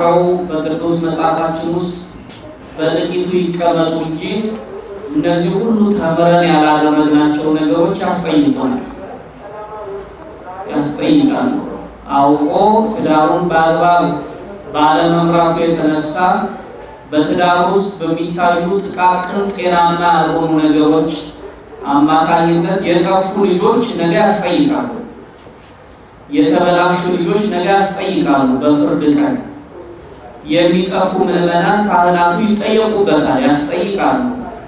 ተጠናክረው በቅዱስ መጽሐፋችን ውስጥ በጥቂቱ ይቀመጡ እንጂ እነዚህ ሁሉ ተምረን ያላደረግናቸው ነገሮች ያስጠይቁናል፣ ያስጠይቃሉ። አውቆ ትዳሩን በአግባብ ባለመምራቱ የተነሳ በትዳር ውስጥ በሚታዩ ጥቃቅን ጤናማ ያልሆኑ ነገሮች አማካኝነት የጠፉ ልጆች ነገ ያስጠይቃሉ። የተበላሹ ልጆች ነገ ያስጠይቃሉ። በፍርድ ቀን የሚጠፉ ምዕመናን ካህናቱ ይጠየቁበታል፣ ያስጠይቃሉ።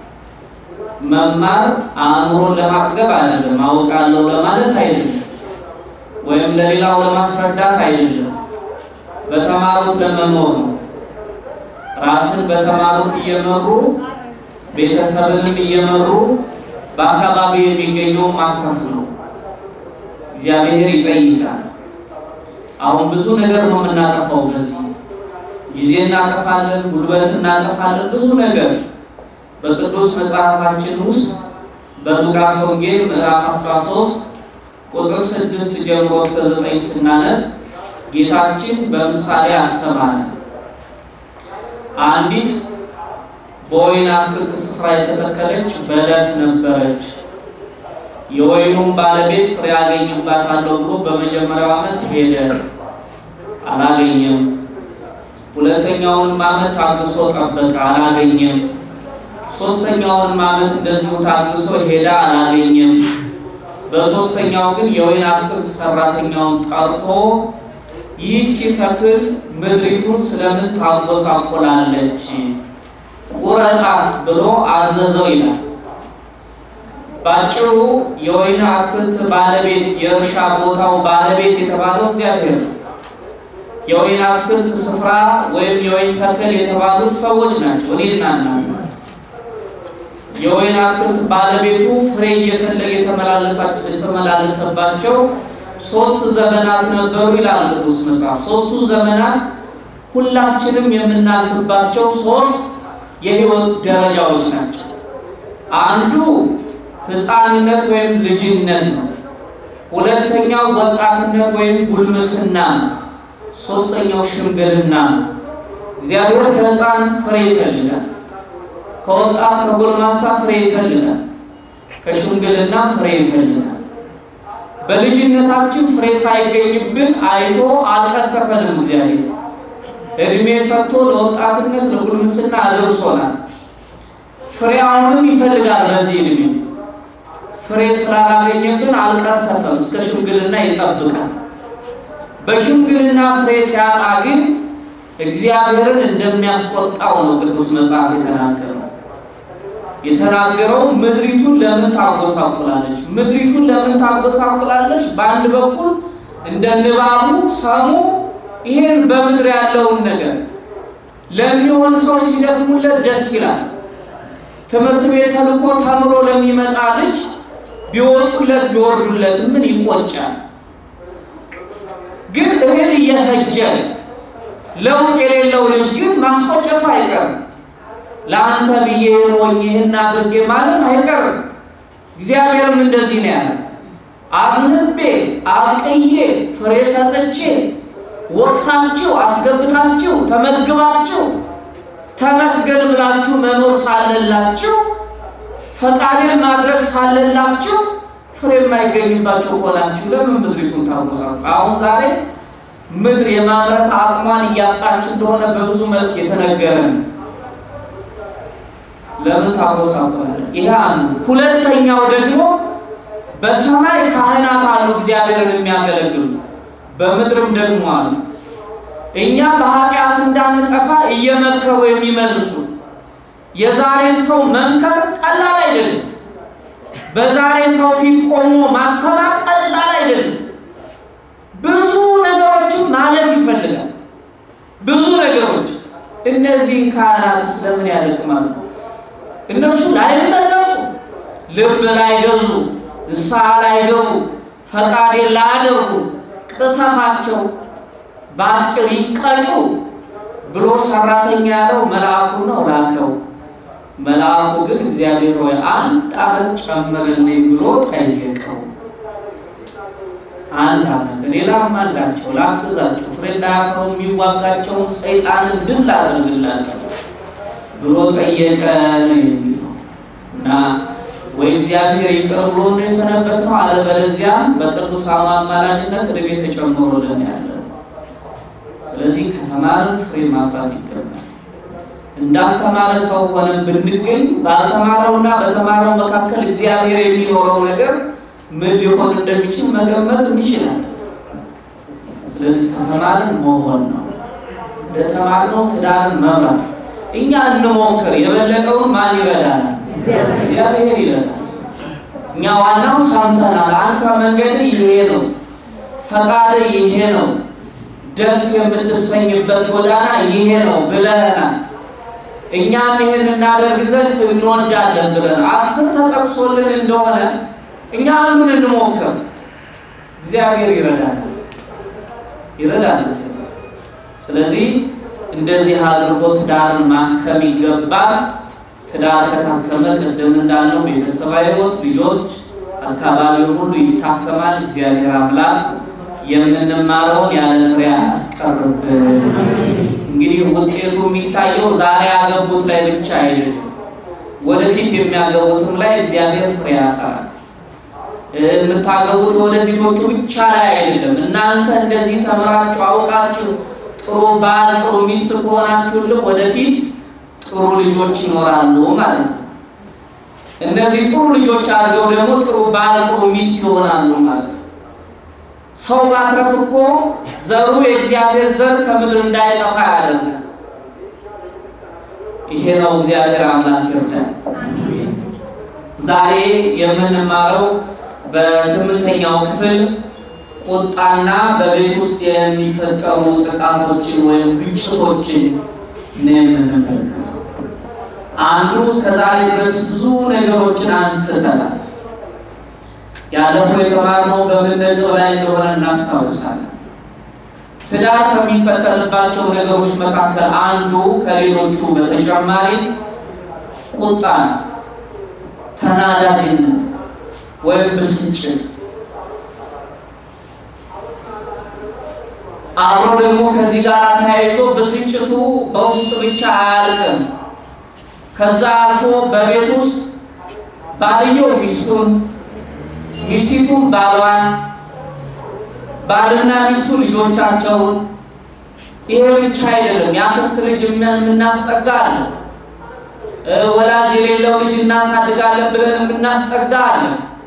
መማር አእምሮን ለማጥገብ አይደለም፣ አውቃለሁ ለማለት አይደለም፣ ወይም ለሌላው ለማስረዳት አይደለም። በተማሩት ለመኖር ነው። ራስን በተማሩት እየመሩ ቤተሰብንም እየመሩ በአካባቢ የሚገኘው ማትረፍ ነው። እግዚአብሔር ይጠይቃል። አሁን ብዙ ነገር ነው የምናጠፋው። በዚህ ጊዜ እናጠፋለን፣ ጉልበት እናጠፋለን፣ ብዙ ነገር በቅዱስ መጽሐፋችን ውስጥ በሉቃስ ወንጌል ምዕራፍ 13 ቁጥር 6 ጀምሮ እስከ 9 ስናነብ ጌታችን በምሳሌ አስተማረ። አንዲት በወይን አትክልት ስፍራ የተተከለች በለስ ነበረች። የወይኑም ባለቤት ፍሬ አገኝባታለሁ ብሎ በመጀመሪያው ዓመት ሄደ፣ አላገኘም። ሁለተኛውንም ዓመት ታግሶ ጠበቀ፣ አላገኘም። ሶስተኛውንም ዓመት እንደዚሁ ታግሶ ሄደ፣ አላገኘም። በሶስተኛው ግን የወይን አትክልት ሰራተኛውን ጠርቶ ይህቺ ተክል ምድሪቱን ስለምን ታጎሳቆላለች? ቁረጣት ብሎ አዘዘው ይላል። ባጭሩ የወይን አትክልት ባለቤት የእርሻ ቦታው ባለቤት የተባለው እግዚአብሔር ነው። የወይን አትክልት ስፍራ ወይም የወይን ተክል የተባሉት ሰዎች ናቸው፣ እኔና እናንተ። የወይን አትክልት ባለቤቱ ፍሬ እየፈለገ የተመላለሰባቸው ሶስት ዘመናት ነበሩ ይላል ቅዱስ መጽሐፍ። ሶስቱ ዘመናት ሁላችንም የምናልፍባቸው ሶስት የህይወት ደረጃዎች ናቸው። አንዱ ሕፃንነት ወይም ልጅነት ነው። ሁለተኛው ወጣትነት ወይም ጉልምስና ነው። ሶስተኛው ሽምግልና ነው። እግዚአብሔር ከሕፃን ፍሬ ይፈልጋል። ከወጣት ከጎልማሳ ፍሬ ይፈልጋል። ከሽምግልና ፍሬ ይፈልጋል። በልጅነታችን ፍሬ ሳይገኝብን አይቶ አልቀሰፈንም። እግዚአብሔር እድሜ ሰጥቶ ለወጣትነት ለጉልምስና አድርሶናል። ፍሬ አሁንም ይፈልጋል። በዚህ እድሜ ፍሬ ስላላገኘብን አልቀሰፈም። እስከ ሽምግልና ይጠብቃል። በሽምግልና ፍሬ ሲያጣ ግን እግዚአብሔርን እንደሚያስቆጣው ነው ቅዱስ መጽሐፍ የተናገረው። የተናገረው ምድሪቱን ለምን ታጎሳቁላለች? ምድሪቱን ለምን ታጎሳቁላለች? በአንድ በኩል እንደ ንባቡ ሰሙ ይሄን በምድር ያለውን ነገር ለሚሆን ሰው ሲደክሙለት ደስ ይላል። ትምህርት ቤት ተልኮ ተምሮ ለሚመጣ ልጅ ቢወጡለት ቢወርዱለት ምን ይቆጫል? ግን እህል እየፈጀ ለውጥ የሌለው ልጅ ግን ማስቆጨቱ አይቀርም። ለአንተ ብዬ ሆኝ ይህን አድርጌ ማለት አይቀርም። እግዚአብሔርም እንደዚህ ነው ያለ። አዝንቤ አብቅዬ ፍሬ ሰጥቼ ወቅታችሁ አስገብታችሁ ተመግባችሁ ተመስገን ብላችሁ መኖር ሳለላችሁ ፈቃዴን ማድረግ ሳለላችሁ ፍሬ የማይገኝባቸው ሆናችሁ ለምን ምድሪቱን ታወሳሉ? አሁን ዛሬ ምድር የማምረት አቅሟን እያጣች እንደሆነ በብዙ መልክ የተነገረ ነው። ለምን ታወሳቷለ? ይሄ አንዱ። ሁለተኛው ደግሞ በሰማይ ካህናት አሉ እግዚአብሔርን የሚያገለግሉ በምድርም ደግሞ አሉ እኛ በኃጢአት እንዳንጠፋ እየመከሩ የሚመልሱ የዛሬን ሰው መምከር ቀላል አይደለም። በዛሬ ሰው ፊት ቆሞ ማስተማር ቀላል አይደለም። ብዙ ነገሮችን ማለፍ ይፈልጋል። ብዙ ነገሮች እነዚህን ካህናት ስለምን ያደክማሉ? እነሱ ላይመለሱ፣ ልብ ላይገዙ፣ ንስሐ ላይገቡ፣ ፈቃዴን ላያደርጉ ቅሰፋቸው በአጭር ይቀጩ ብሎ ሰራተኛ ያለው መልአኩ ነው ላከው። መልአኩ ግን እግዚአብሔር ሆይ አንድ ዓመት ጨምርልኝ ብሎ ጠየቀው። አንድ ዓመት ሌላም አላቸው ላግዛቸው፣ ፍሬ እንዳያፈሩ የሚዋጋቸውን ሰይጣንን ድል ላደርግላቸው ብሎ ጠየቀ ነው የሚለው እና ወይ እግዚአብሔር ይቅር ብሎ ነው የሰነበት ነው፣ አለበለዚያም በቅዱሳኑ አማላጅነት ዕድሜ ተጨምሮልን ያለ። ስለዚህ ከተማርን ፍሬ ማፍራት ይገባል። እንዳልተማረ ሰው ሆነን ብንገኝ ባልተማረውና በተማረው መካከል እግዚአብሔር የሚኖረው ነገር ምን ሊሆን እንደሚችል መገመት ይችላል። ስለዚህ ከተማርን መሆን ነው። እንደተማርነው ትዳርን መምራት እኛ እንሞክር። የበለጠውን ማን ይረዳናል? እግዚአብሔር ይረዳል። እኛ ዋናው ሰምተናል። አንተ መንገድ ይሄ ነው፣ ፈቃድ ይሄ ነው፣ ደስ የምትሰኝበት ጎዳና ይሄ ነው ብለህናል። እኛም ይህን እናደርግ ዘንድ እንወዳለን ብለን አስር ተጠቅሶልን እንደሆነ እኛ አንዱን እንሞክር። እግዚአብሔር ይረዳል ይረዳል። ስለዚህ እንደዚህ አድርጎ ትዳርን ማከም ይገባል። ትዳር ከታከመ ቅድም እንዳለው ቤተሰባዊ ሕይወት፣ ልጆች፣ አካባቢው ሁሉ ይታከማል። እግዚአብሔር አምላክ የምንማረውን ያለ ፍሬ አያስቀርብን። እንግዲህ ውጤቱ የሚታየው ዛሬ ያገቡት ላይ ብቻ አይደለም፣ ወደፊት የሚያገቡትም ላይ እግዚአብሔር ፍሬ ያፈራል። የምታገቡት ወደፊቶቹ ብቻ ላይ አይደለም። እናንተ እንደዚህ ተምራችሁ አውቃችሁ ጥሩ ባል ጥሩ ሚስት ከሆናችሁልህ ወደፊት ጥሩ ልጆች ይኖራሉ ማለት ነው። እነዚህ ጥሩ ልጆች አድርገው ደግሞ ጥሩ ባል ጥሩ ሚስት ይሆናሉ ማለት ነው። ሰው ማትረፍ እኮ ዘሩ የእግዚአብሔር ዘር ከምድር እንዳይጠፋ ያደርጋል። ይሄ ነው እግዚአብሔር አምላክ ይርዳል። ዛሬ የምንማረው በስምንተኛው ክፍል ቁጣና በቤት ውስጥ የሚፈጠሩ ጥቃቶችን ወይም ግጭቶችን ነው የምንመለከተው። አንዱ እስከዛሬ ድረስ ብዙ ነገሮችን አንስተናል። ያለፈው የተማርነው በምን ነጥብ ላይ እንደሆነ እናስታውሳለን። ትዳር ከሚፈጠርባቸው ነገሮች መካከል አንዱ ከሌሎቹ በተጨማሪ ቁጣ፣ ተናዳጅነት ወይም ብስጭት አብሮ ደግሞ ከዚህ ጋር ተያይዞ ብስጭቱ በውስጥ ብቻ አያልቅም። ከዛ አልፎ በቤት ውስጥ ባልየው ሚስቱን፣ ሚስቲቱን ባሏን፣ ባልና ሚስቱ ልጆቻቸውን። ይሄ ብቻ አይደለም። የአክስት ልጅ የምናስጠጋ አለ። ወላጅ የሌለው ልጅ እናሳድጋለን ብለን የምናስጠጋ አለ።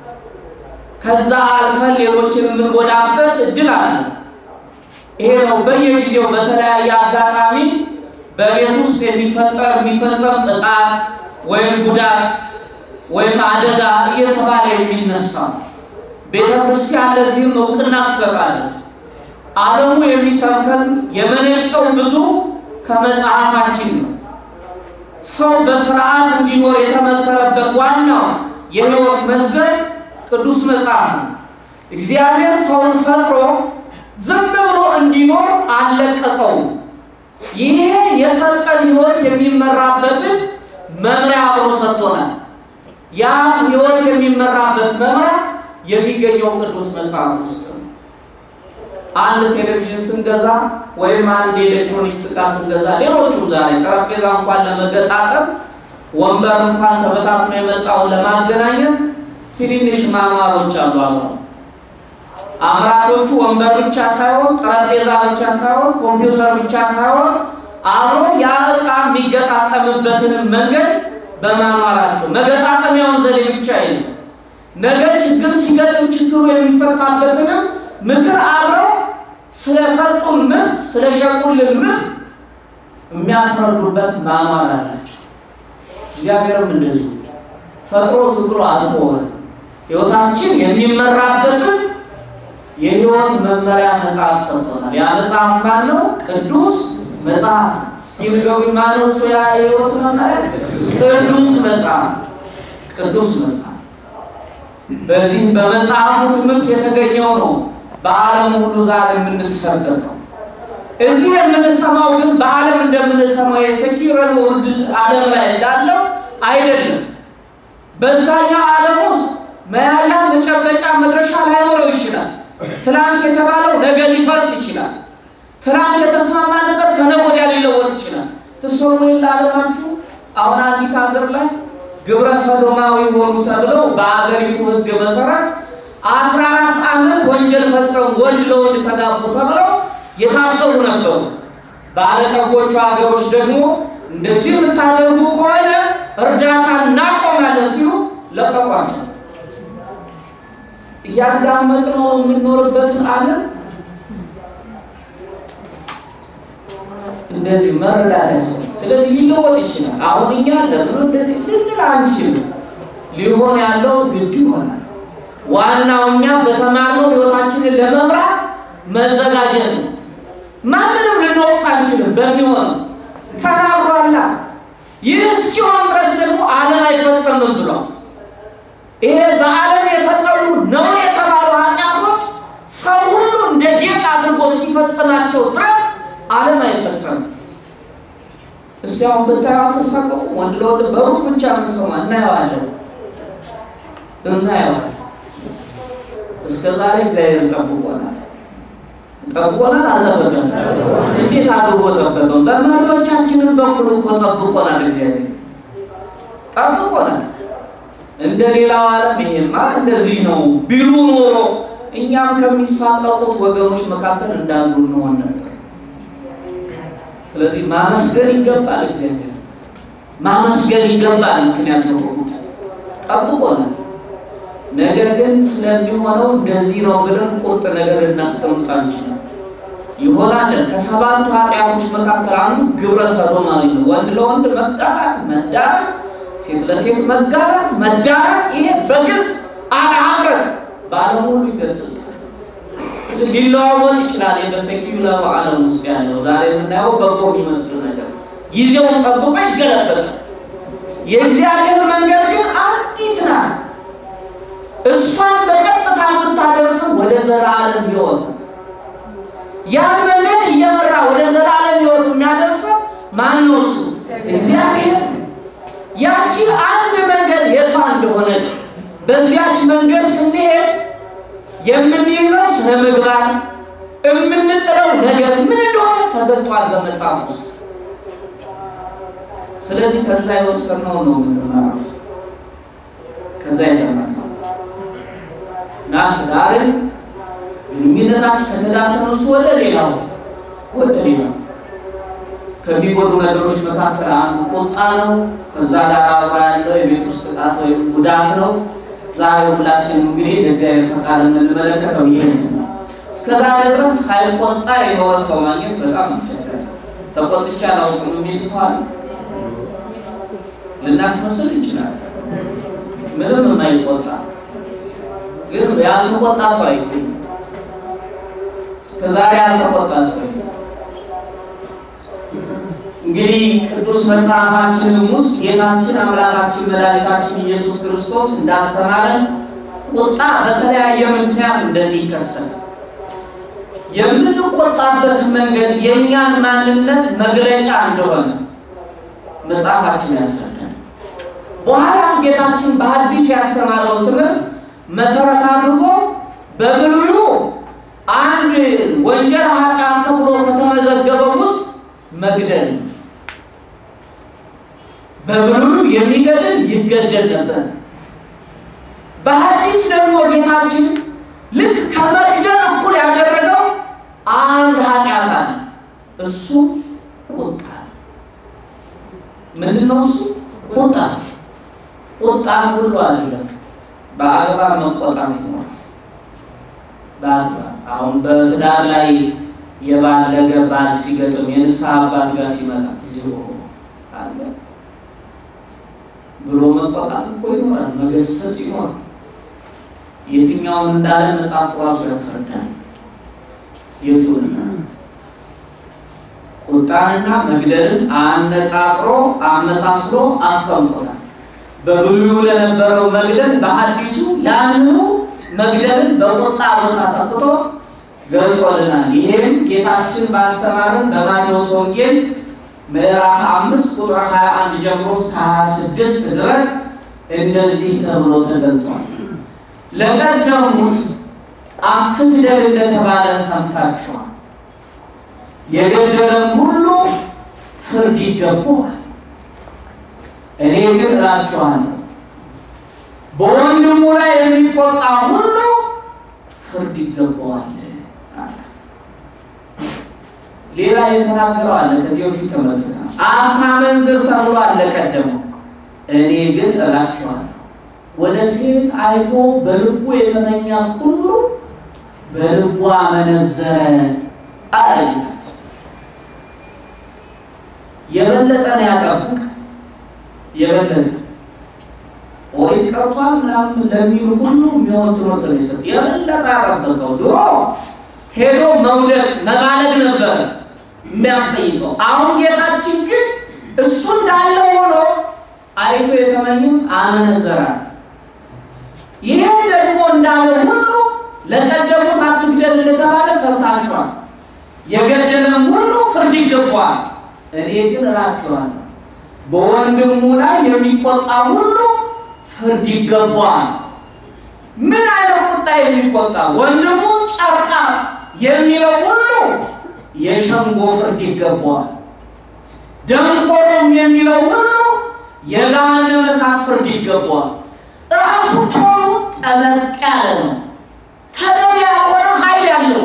ከዛ አልፈን ሌሎችን የምንጎዳበት እድል አለ። ይሄ ነው በየጊዜው በተለያየ አጋጣሚ በቤት ውስጥ የሚፈጠር የሚፈጸም ጥቃት ወይም ጉዳት ወይም አደጋ እየተባለ የሚነሳ ቤተ ክርስቲያን ለዚህም እውቅና ትሰጣለች። ዓለሙ የሚሰብከን የመነጨው ብዙ ከመጽሐፋችን ነው። ሰው በስርዓት እንዲኖር የተመከረበት ዋናው የሕይወት መዝገብ ቅዱስ መጽሐፍ ነው። እግዚአብሔር ሰውን ፈጥሮ ዝም ብሎ እንዲኖር አልለቀቀውም። ይሄ የሰጠን ሕይወት የሚመራበትን መምሪያ አብሮ ሰጥቶናል። ያ ሕይወት የሚመራበት መምሪያ የሚገኘው ቅዱስ መጽሐፍ ውስጥ ነው። አንድ ቴሌቪዥን ስንገዛ ወይም አንድ የኤሌክትሮኒክስ ዕቃ ስንገዛ፣ ሌሎቹም ዛሬ ጠረጴዛ እንኳን ለመገጣጠም ወንበር እንኳን ተበታትኖ የመጣውን ለማገናኘት ትንንሽ ማማሮች አሉ አብረው አምራቾቹ ወንበር ብቻ ሳይሆን ጠረጴዛ ብቻ ሳይሆን ኮምፒውተር ብቻ ሳይሆን አብሮ ያ ዕቃ የሚገጣጠምበትንም መንገድ በማኗራቸው መገጣጠሚያውን ዘዴ ብቻ የለም። ነገ ችግር ሲገጥም ችግሩ የሚፈታበትንም ምክር አብረው ስለሰጡን ምርት ስለሸጡልን ምርት የሚያስረዱበት ማኗር አላቸው። እግዚአብሔርም እንደዚሁ ፈጥሮ ዝም ብሎ አልተወንም። ሕይወታችን የሚመራበትን የሕይወት መመሪያ መጽሐፍ ሰጥቶናል። ያ መጽሐፍ ማን ነው? ቅዱስ መጽሐፍ። እስኪ ንገሩኝ፣ ማን ነው እሱ? ያ የሕይወት መመሪያ ቅዱስ መጽሐፍ። ቅዱስ መጽሐፍ በዚህ በመጽሐፉ ትምህርት የተገኘው ነው በዓለም ሁሉ ዛሬ የምንሰበከው። እዚህ የምንሰማው ግን በዓለም እንደምንሰማው የሴኪረል ወርልድ ዓለም ላይ እንዳለው አይደለም። በዛኛው ዓለም ውስጥ መያዣ መጨበጫ መድረሻ ላይኖረው ይችላል። ትናንት የተባለው ነገ ሊፈርስ ይችላል። ትናንት የተስማማንበት ከነገ ወዲያ ሊለወጥ ይችላል። ትሰሙ ላለማችሁ አሁን አንዲት ሀገር ላይ ግብረ ሰዶማዊ ሆኑ ተብለው በአገሪቱ ሕግ መሰረት አስራ አራት ዓመት ወንጀል ፈጸሙ ወንድ ለወንድ ተጋቡ ተብለው የታሰሩ ነበሩ። ባለጠጎቹ ሀገሮች ደግሞ እንደዚህ የምታደርጉ ከሆነ እርዳታ እናቆማለን ሲሉ ለቀቋቸው። እያዳመጥነው የምንኖርበትን ዓለም እንደዚህ መረዳት ያስፈልጋል። ስለዚህ ሊለወጥ ይችላል። አሁን እኛ ለምን እንደዚህ ልንል አንችልም። ሊሆን ያለው ግድ ይሆናል። ዋናው እኛ በተማርነው ህይወታችንን ለመምራት መዘጋጀት ነው። ማንንም ልንወቅስ አንችልም። በሚሆነው ተናግሯላ። ይህ እስኪሆን ድረስ ደግሞ ዓለም አይፈጸምም ብሏል። ይሄ በዓለም የተጠሉ ነው የተባሉ ኃጢአቶች ሰው ሁሉ እንደ ጌጥ አድርጎ ሲፈጽማቸው ድረስ ዓለም አይፈጸምም። እስቲ አሁን ብታዩ አትሳቀቁ። ወንድ ለወንድ በሩቅ ብቻ ምንሰማ እናየዋለን እናየዋለን። እስከ ዛሬ እግዚአብሔር ጠብቆናል። ጠብቆናል አልጠበቀንም? እንዴት አድርጎ ጠበቀን? በመሪዎቻችንን በኩል እኮ ጠብቆናል። እግዚአብሔር ጠብቆናል። እንደ ሌላው ዓለም ይሄማ እንደዚህ ነው ቢሉ ኖሮ እኛም ከሚሳቀቁት ወገኖች መካከል እንዳንዱ እንሆን ነበር። ስለዚህ ማመስገን ይገባል። እግዚአብሔር ማመስገን ይገባል። ምክንያቱም ጠብቆናል። ነገር ግን ስለሚሆነው እንደዚህ ነው ብለን ቁርጥ ነገር ልናስቀምጥ አንችልም። ይሆናል። ከሰባቱ ኃጢአቶች መካከል አንዱ ግብረ ሰዶማዊ ነው። ወንድ ለወንድ መጋባት፣ መዳራት፣ ሴት ለሴት መጋባት፣ መዳራት ይሄ በግልጥ አለአፍረት በዓለም ሁሉ ይገጥል ሊለዋወጥ ይችላል። በሴኪዩላሩ ዓለም ውስጥ ያለው ዛሬ የምናየው በጎ የሚመስል ነገር ጊዜውን ጠብቆ ይገለበጣል። የእግዚአብሔር መንገድ ግን አንዲት ናት። እሷን በቀጥታ የምታደርሰው ወደ ዘላለም ሕይወት ነው። ያን መንገድ እየመራ ወደ ዘላለም ሕይወት የሚያደርሰው ማን ነው? እሱ እግዚአብሔር። ያቺ አንድ መንገድ የቷ እንደሆነ በዚያች መንገድ ስንሄድ የምንይዘው ስነ ምግባር የምንጥለው ነገር ምን እንደሆነ ተገልጧል በመጽሐፍ ውስጥ። ስለዚህ ከዛ የወሰነው ነው የምንማረው፣ ከዛ የተማርነው እና ትዳርን ግንኙነታችን ከትዳር ተነስቶ ወደ ሌላው ወደ ሌላው ከሚጎዱ ነገሮች መካከል አንዱ ቁጣ ነው። ከዛ ጋር አብራ ያለው የቤት ውስጥ ጥቃት ወይም ጉዳት ነው። ዛሬ ሁላችን እንግዲህ ለእግዚአብሔር ፈቃድ የምንመለከተው ይህን ነው። እስከዛሬ ድረስ ሳይቆጣ የኖረ ሰው ማግኘት በጣም አስቸጋሪ። ተቆጥቼ አላውቅም የሚል ሰው አለ። ልናስመስል ይችላል። ምንም የማይቆጣ ግን ያልተቆጣ ሰው አይገኝም። እስከዛሬ ያልተቆጣ ሰው እንግዲህ ቅዱስ መጽሐፋችንም ውስጥ ጌታችን አምላካችን መድኃኒታችን ኢየሱስ ክርስቶስ እንዳስተማረን ቁጣ በተለያየ ምክንያት እንደሚከሰት የምንቆጣበትን መንገድ የእኛን ማንነት መግለጫ እንደሆነ መጽሐፋችን ያስረዳል። በኋላም ጌታችን በሐዲስ ያስተማረውን ትምህርት መሰረት አድርጎ በብሉዩ አንድ ወንጀል ኃጢአት ተብሎ ከተመዘገበው ውስጥ መግደል ነው። በብሉዩ የሚገድል ይገደል ነበር። በሐዲስ ደግሞ ጌታችን ልክ ከመግደል እኩል ያደረገው አንድ ኃጢአት አለ። እሱ ቁጣ ምንድን ነው? እሱ ቁጣ ቁጣ ሁሉ አይደለም። በአግባብ መቆጣት ይኖራል። በአግባብ አሁን በትዳር ላይ የባለገ ባል ሲገጥም የንስሐ አባት ጋር ሲመጣ ጊዜ አንተ ብሎ መቆጣት እኮ ይኖራል፣ መገሰጽ ይኖራል። የትኛውን እንዳለ መጽሐፍ ራሱ ያስረዳል። የቱን ቁጣንና መግደልን አነጻፍሮ አመሳስሎ አስቀምጦታል። በብሉዩ ለነበረው መግደል በሐዲሱ ያንኑ መግደልን በቁጣ ቦታ ተክቶ ገልጦልናል። ይሄም ጌታችን ባስተማረን በማቴዎስ ወንጌል ምዕራፍ አምስት ቁጥር 21 ጀምሮ እስከ 26 ድረስ እንደዚህ ተብሎ ተገልጧል። ለቀደሙት አትግደል እንደተባለ ሰምታችኋል። የገደለም ሁሉ ፍርድ ይገባዋል። እኔ ግን እላችኋለሁ በወንድሙ ላይ የሚቆጣ ሁሉ ፍርድ ይገባዋል። ሌላ የተናገረው አለ። ከዚህ በፊት ተመልክተናል። አታመንዝር ተብሎ አለ ቀደመው። እኔ ግን እላችኋለሁ ወደ ሴት አይቶ በልቡ የተመኛት ሁሉ በልቡ አመነዘረ አለ። የበለጠ ነው ያጠብቅ የበለጠ ኦሪት ቀርቷል ምናምን ለሚሉ ሁሉ የሚሆን ትምህርት ነው ይሰጥ። የበለጠ ያጠበቀው ድሮ ሄዶ መውደቅ መባለግ ነበረ የሚያስጠይቀው። አሁን ጌታችን ግን እሱ እንዳለ ሆኖ አይቶ የተመኝም አመነዘራል። ይህም ደግሞ እንዳለ ሁሉ ለቀደሙት አትግደል እንደተባለ ሰምታችኋል። የገደለም ሁሉ ፍርድ ይገባዋል። እኔ ግን እላችኋለሁ በወንድሙ ላይ የሚቆጣ ሁሉ ፍርድ ይገባዋል። ምን አይነት ቁጣ የሚቆጣ ወንድሙ ጨርቃ የሚለው ሁሉ የሸንጎ ፍርድ ይገባዋል። ደንቆሮም የሚለው ሁሉ የገሃነመ እሳት ፍርድ ይገባዋል። ራሱ ቶኑ ጠበቅ ያለ ነው። ተገቢ ያልሆነ ኃይል ያለው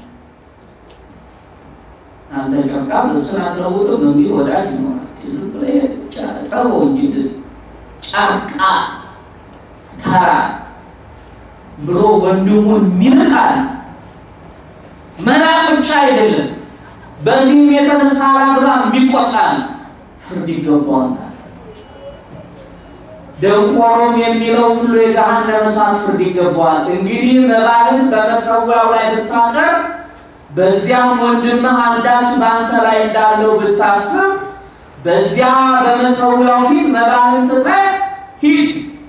አንተ ጨርቃ ልብስን አትለውጥም ነው የሚል ወዳጅ ይኖራል። ዝም ብለህ ጠበው እንጂ ጨርቃ ተራ ብሎ ወንድሙን ሚንቃል። መናቅ ብቻ አይደለም፣ በዚህም የተነሳ አላግባብ የሚቆጣል ፍርድ ይገባዋል። ደንቆሮም የሚለው ሁሉ የገሃነመ እሳት ፍርድ ይገባዋል። እንግዲህ መባህን በመሰዊያው ላይ ብታቀርብ በዚያም ወንድምህ አንዳች በአንተ ላይ እንዳለው ብታስብ በዚያ በመሰዊያው ፊት መባህን ትተህ ሂድ።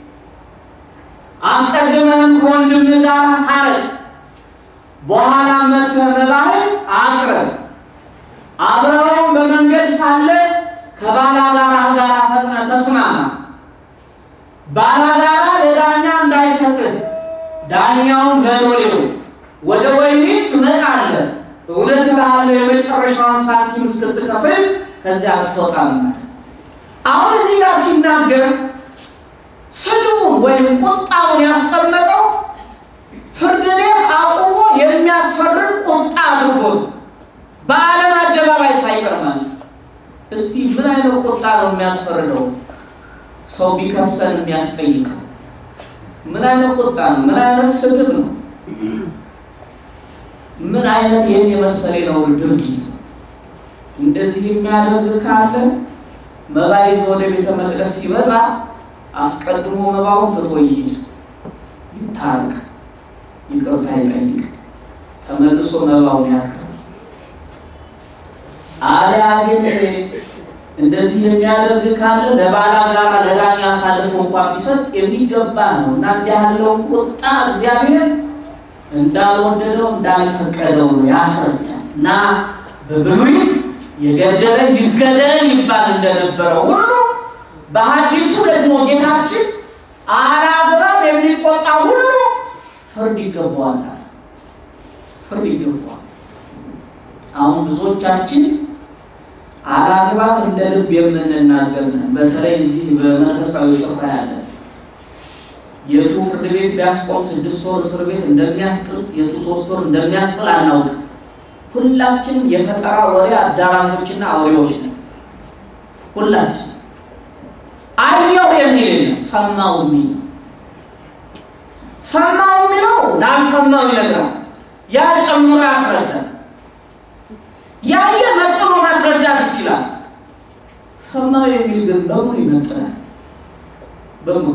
አስቀድመህም ከወንድምህ ጋር ታረቅ። በኋላ መጥተህ መባህን አቅርብ። አብረኸውም በመንገድ ሳለ ከባላጋራህ ጋር ፈጥነህ ተስማማ። ባላጋራ ለዳኛ እንዳይሰጥህ ዳኛውም ለሎሌው ወደ ወህኒ ትመጣለህ። እውነት እልሃለሁ የመጨረሻውን ሳንቲም እስክትከፍል ከዚያ አትወጣም። አሁን እዚህ ጋር ሲናገር ስድቡን ወይም ቁጣውን ያስቀመጠው ፍርድ ቤት አቁሞ የሚያስፈርድ ቁጣ አድርጎ በዓለም አደባባይ ሳይቀርማል። እስቲ ምን አይነት ቁጣ ነው የሚያስፈርደው? ሰው ቢከሰን የሚያስጠይቀው ምን አይነት ቁጣ ነው? ምን አይነት ስድብ ነው? ምን አይነት ይህን የመሰለ ነው ድርጊት? እንደዚህ የሚያደርግ ካለ መባ ይዞ ወደ ቤተ መቅደስ ሲመጣ አስቀድሞ መባውን ትቶ ይሂድ፣ ይታረቅ፣ ይቅርታ ይጠይቅ፣ ተመልሶ መባውን ያቅርብ። አሊያ ግን እንደዚህ የሚያደርግ ካለ ለባላጋራ ለዳኛ አሳልፎ እንኳን ቢሰጥ የሚገባ ነው እና እንዲህ ያለውን ቁጣ እግዚአብሔር እንዳልወደደው እንዳልፈቀደው ነው ያስረዳል። እና በብሉይ የገደለ ይገደል ይባል እንደነበረው ሁሉ በሐዲሱ ደግሞ ጌታችን አላግባብ የሚቆጣ ሁሉ ፍርድ ይገባዋል፣ ፍርድ ይገባዋል። አሁን ብዙዎቻችን አላግባብ እንደ ልብ የምንናገር ነን። በተለይ እዚህ በመንፈሳዊ ስፍራ ያለ የቱ ፍርድ ቤት ቢያስቆም ስድስት ወር እስር ቤት እንደሚያስጥል የቱ ሶስት ወር እንደሚያስጥል አናውቅም። ሁላችንም የፈጠራ ወሬ አዳራሾችና አውሬዎች ነን። ሁላችን አየሁ የሚል የለም፣ ሰማው የሚል ነው። ሰማው የሚለው ላልሰማው ይነግራል። ያ ጨምሮ ያስረዳል። ያየ መጥኖ ማስረዳት ይችላል። ሰማው የሚል ግን በሙሉ ይመጥናል። በሙሉ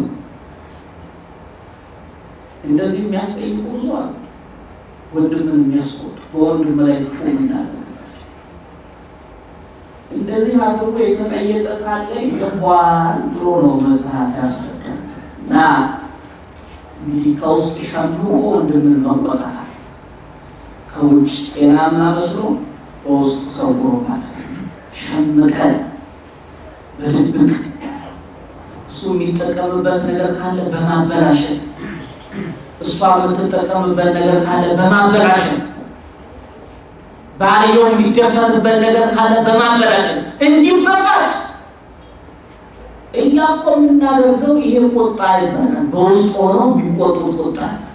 እንደዚህ የሚያስጠይቁ ብዙ አሉ። ወንድምን የሚያስቆጡ በወንድም ላይ ክፉ የምናደርግባቸው እንደዚህ አድርጎ የተጠየቀ ካለ ይገባዋል ብሎ ነው መጽሐፍ ያስረዳል። እና እንግዲህ ከውስጥ ሸምቆ ወንድምን መቆጣት ከውጭ ጤናማ መስሎ በውስጥ ሰውሮ ማለት ነው። ሸምቀን በድብቅ እሱ የሚጠቀምበት ነገር ካለ በማበላሸት እሷ የምትጠቀምበት ነገር ካለ በማበላሸት ባልየው የሚደሰትበት ነገር ካለ በማበላሸት እንዲበሳጭ እኛ እኮ የምናደርገው ይሄ ቁጣ ይባላል። በውስጥ ሆኖ የሚቆጡት ቁጣ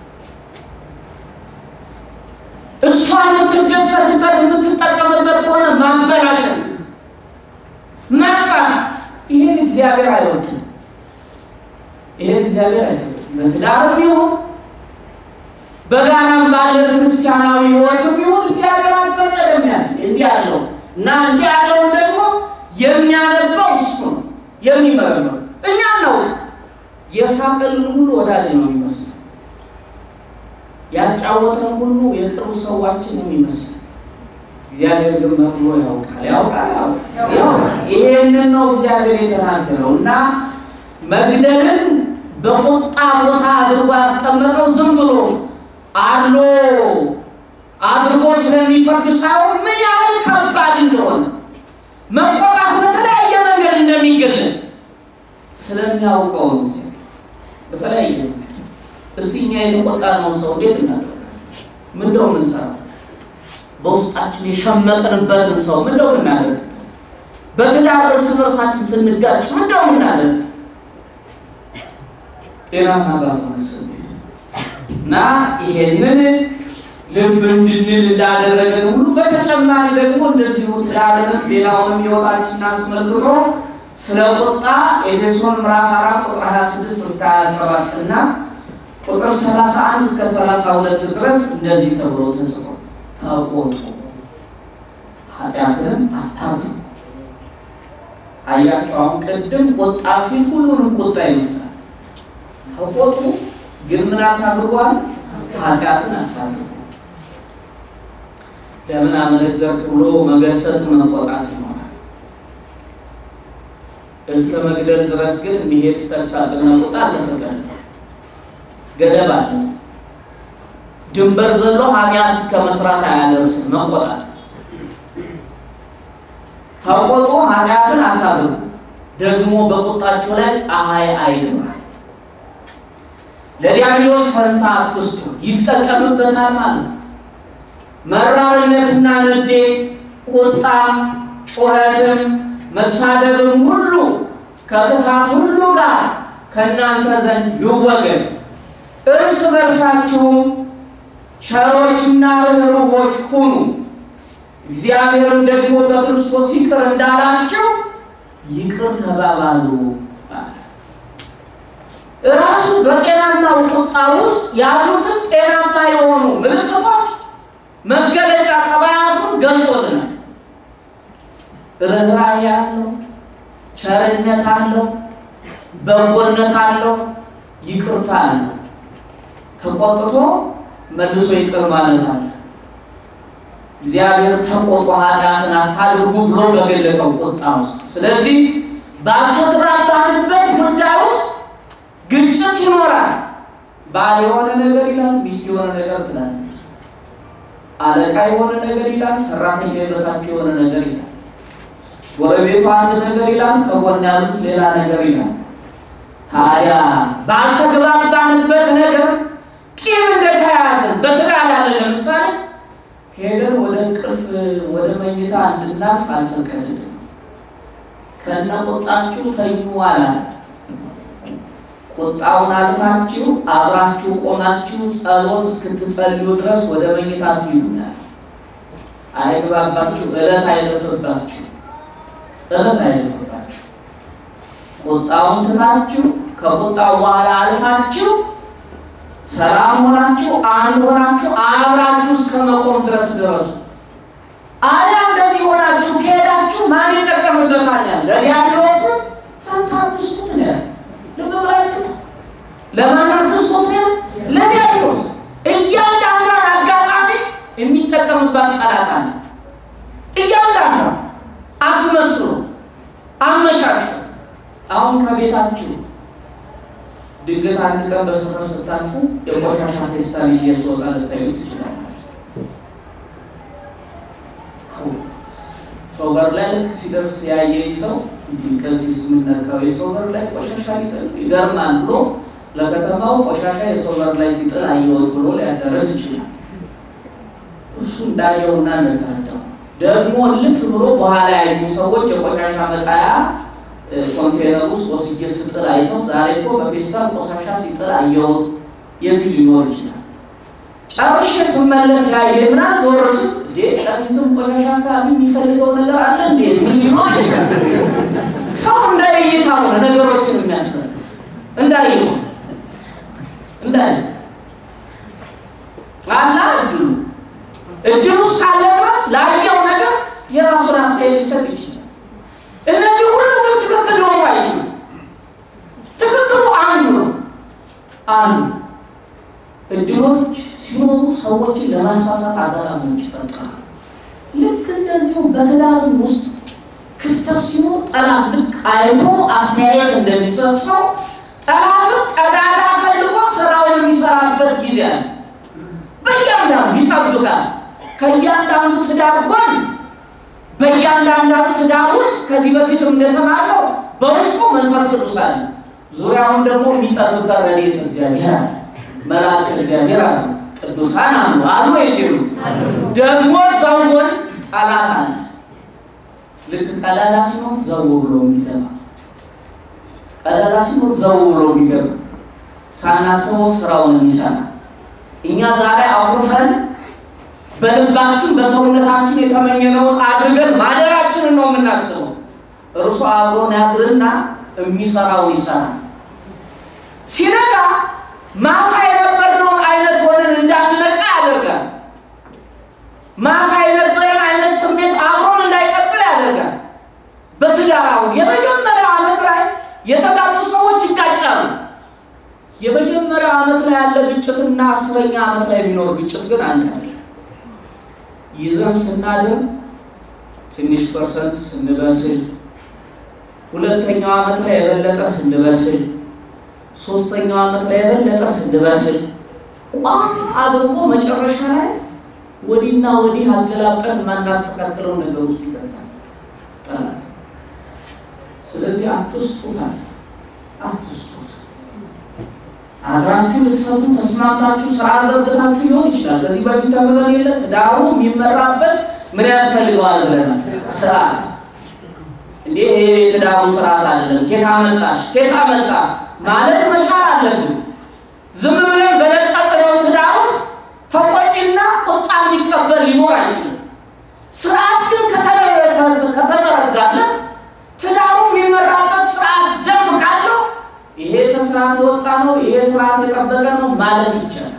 እሷ የምትደሰትበት የምትጠቀምበት ከሆነ ማበላሸት፣ ማጥፋት፣ ይህን እግዚአብሔር አይወድም። ይህን እግዚአብሔር አይፈቅድም። በትዳርም ይሁን በጋራም ባለ ክርስቲያናዊ ሕይወትም ይሁን እግዚአብሔር አልፈቀደም። ያለ እንዲህ ያለው እና እንዲህ ያለውን ደግሞ የሚያነባው እሱ ነው የሚመረምረው። እኛ ነው የሳቀልን ሁሉ ወዳጅ ነው የሚመስለው ያጫወተን ሁሉ የቅርብ ሰዋችን የሚመስል እግዚአብሔር ግን መርምሮ ያውቃል ያውቃል ያውቃል። ይሄንን ነው እግዚአብሔር የተናገረው እና መግደልን በቁጣ ቦታ አድርጎ ያስቀመጠው ዝም ብሎ አሎ አድርጎ ስለሚፈርድ ሳይሆን ምን ያህል ከባድ እንደሆነ መቆጣት በተለያየ መንገድ እንደሚገለጥ ስለሚያውቀው ነው። በተለያየ መንገድ እስቲ እኛ የተቆጣነው ሰው እንዴት እናደርጋለን? ምንደው የምንሰራው? በውስጣችን የሸመቅንበትን ሰው ምንደው እናደርግ? በትዳር እርስ በርሳችን ስንጋጭ ምንደው እናደርግ? ጤናማ ባልሆነ ስሜት እና ይሄንን ልብ እንድንል እንዳደረገን ሁሉ በተጨማሪ ደግሞ እንደዚሁ ትዳርንም ሌላውንም ሕይወታችንን አስመልክቶ ስለ ቁጣ ኤፌሶን ምዕራፍ አራት ቁጥር 26 እስከ 27 እና ቁጥር 31 እስከ 32 ድረስ እንደዚህ ተብሎ ተጽፎ ተቆጡ፣ ኃጢአትንም አታድርጉ። አያቸው አሁን ቅድም ቁጣ ሲል ሁሉንም ቁጣ ይመስላል። ተቆጡ ግን ምን አታድርጓል? ኃጢአትን አታድርጉ። ለምን አመነዘርክ ብሎ መገሰጽ መቆጣት ይሆናል። እስከ መግደል ድረስ ግን የሚሄድ ተግሳጽና ቁጣ አልተፈቀደም። ገደብ አለ። ድንበር ዘሎ ኃጢአት እስከ መስራት አያደርስም። መቆጣት ተቆጡ፣ ኃጢአትን አታድርጉ፣ ደግሞ በቁጣችሁ ላይ ፀሐይ አይግባ። ለዲያብሎስ ፈንታ አትስጡ፣ ይጠቀምበታል ማለት ነው። መራርነትና ንዴት፣ ቁጣም፣ ጩኸትም፣ መሳደብም ሁሉ ከክፋት ሁሉ ጋር ከእናንተ ዘንድ ይወገድ። እርስ በርሳችሁም ቸሮችና ርኅሩኆች ሁኑ፣ እግዚአብሔርም ደግሞ በክርስቶስ ይቅር እንዳላችሁ ይቅር ተባባሉ። እራሱ በጤናማው ቁጣ ውስጥ ያሉትን ጤናማ የሆኑ ምልክቶች መገለጫ ጠባያቱን ገልጦልናል። ርኅራኄ አለው፣ ቸርነት አለው፣ በጎነት አለው፣ ይቅርታ አለው። ተቆጥቶ መልሶ ይቅር ማለት አለ። እግዚአብሔር ተቆጦ ኃጢአትን አታድርጉ ብሎ በገለጠው ቁጣ ውስጥ። ስለዚህ ባልተግባባንበት ጉዳይ ውስጥ ግጭት ይኖራል። ባል የሆነ ነገር ይላል፣ ሚስት የሆነ ነገር ትላለች። አለቃ የሆነ ነገር ይላል፣ ሰራተኛ የበታቸው የሆነ ነገር ይላል። ጎረቤቱ አንድ ነገር ይላል፣ ከጎን ያሉት ሌላ ነገር ይላል። ታዲያ ባልተግባባንበት ነገር ቂም እንደተያያዘን በትዳር ያለ ለምሳሌ ሄደን ወደ እንቅልፍ ወደ መኝታ እንድናልፍ አልፈቀድንም። ከነ ቁጣችሁ ተኙ አላል። ቁጣውን አልፋችሁ አብራችሁ ቆማችሁ ጸሎት እስክትጸልዩ ድረስ ወደ መኝታ ትይሉናል። አይግባባችሁ፣ እለት አይለፍባችሁ፣ እለት አይለፍባችሁ። ቁጣውን ትታችሁ ከቁጣው በኋላ አልፋችሁ ሰላም ሆናችሁ አንድ ሆናችሁ አብራችሁ እስከ መቆም ድረስ ድረሱ። አሊያ እንደዚህ ሆናችሁ ከሄዳችሁ ማን ይጠቀምበታል? ያለ ለዲያብሎስ ፈንታ አትስጡት ነው ያለ። ልብ ብላችሁ ለማን አትስጡት ነው? ለዲያብሎስ። እያንዳንዷን አጋጣሚ የሚጠቀምባት ጠላት አለ። እያንዳንዷ አስመስሎ አመሻሽ አሁን ከቤታችሁ ድንገት አንድ ቀን በሰፈር ስታልፉ የቆሻሻ ፌስታል ይዤ ስወጣ ልታዩ ትችላላችሁ። ሰው በር ላይ ልክ ሲደርስ ያየኝ ሰው እንዲህ ከዚህ ስምነካው የሰው በር ላይ ቆሻሻ ሊጥል ይገርማል ብሎ ለከተማው ቆሻሻ የሰው በር ላይ ሲጥል አየሁት ብሎ ሊያደረስ ይችላል። እሱ እንዳየውና እንደተረዳው ደግሞ ልፍ ብሎ በኋላ ያዩ ሰዎች የቆሻሻ መጣያ ኮንቴነር ውስጥ ወስጄ ስጥል አይተው ዛሬ እኮ በፌስታል ቆሻሻ ሲጥል አየሁት የሚል ሊኖር ይችላል። ጨርሼ ስመለስ ያየ ምናምን ዞር ስል እንዴ ቀሲስም ቆሻሻ አካባቢ የሚፈልገው ነገር አለ እንዴ ምን ሊኖር ይችላል። ሰው እንዳይይታ ሆነ ነገሮችን የሚያስፈል እንዳይ እንዳይ አላ እድሉ እድሉ እስካለ ድረስ ላየው ነገር የራሱን አስተያየት ሊሰጥ ይችላል። እነዚህ ሁሉ ግን ትክክል ሊሆኑ አይችሉም። ትክክሉ አንዱ ነው። አንዱ እድሎች ሲኖሩ ሰዎችን ለማሳሳት አጋጣሚዎች ይፈጥራሉ። ልክ እንደዚሁ በትዳርም ውስጥ ክፍተት ሲኖር ጠላት ልክ አይቶ አስተያየት እንደሚሰጥ ሰው ጠላትም ቀዳዳ ፈልጎ ስራውን የሚሰራበት ጊዜ አለ። በእያንዳንዱ ይጠብቃል። ከእያንዳንዱ ትዳር ጎን በእያንዳንዳንዱ ትዳር ውስጥ ከዚህ በፊትም እንደተባለው በውስጡ መንፈስ ቅዱስ አለ። ዙሪያውን ደግሞ የሚጠብቀ ረድኤተ እግዚአብሔር አለ። መልአክ እግዚአብሔር አለ። ቅዱሳን አሉ አሉ ሲሉ ደግሞ እዛው ጎን ጠላት አለ። ልክ ቀዳዳ ሲኖር ዘው ብሎ የሚገባ ቀዳዳ ሲኖር ዘው ብሎ የሚገባ ሳናስበው ስራውን የሚሰራ እኛ ዛሬ አኩርፈን በልባችን በሰውነታችን የተመኘነውን አድርገን ማደራችንን ነው የምናስበው። እርሱ አብሮን ያድርና የሚሰራውን ይሰራል። ሲነጋ ማታ የነበርነውን አይነት ሆነን እንዳንነቃ ያደርጋል። ማታ የነበረን አይነት ስሜት አብሮን እንዳይቀጥል ያደርጋል። በትዳር አሁን የመጀመሪያው ዓመት ላይ የተጋቡ ሰዎች ይጋጫሉ። የመጀመሪያው ዓመት ላይ ያለ ግጭትና አስረኛ ዓመት ላይ የሚኖር ግጭት ግን አንድ አይደለም። ይዘን ስናድር ትንሽ ፐርሰንት ስንበስል፣ ሁለተኛው ዓመት ላይ የበለጠ ስንበስል፣ ሶስተኛው ዓመት ላይ የበለጠ ስንበስል ቋ አድርጎ መጨረሻ ላይ ወዲና ወዲህ አገላብጠን የማናስተካክለው ነገር ውስጥ ይቀጣል ጠላት። ስለዚህ አትስጡታል፣ አትስጡት። አብራችሁ ልትፈቱ ተስማምታችሁ ስራ ዘርግታችሁ ሊሆን ይችላል። ከዚህ በፊት ተምረን የለ ትዳሩ የሚመራበት ምን ያስፈልገዋል ብለናል? ስርዓት። እንዴ ይሄ የትዳሩ ስርዓት አይደለም። ኬታ መጣሽ ኬታ መጣ ማለት መቻል አለብን። ዝም ብለን በለቀቅነው ትዳር ውስጥ ተቆጪና ቁጣ የሚቀበል ሊኖር አይችልም። ስርዓት ግን ከተዘረጋለት ትዳሩ የሚመራበት ስርዓት ደንብ ካለው ይሄ ከስርዓት የወጣ ነው፣ ይሄ ስርዓት የጠበቀ ነው ማለት ይቻላል።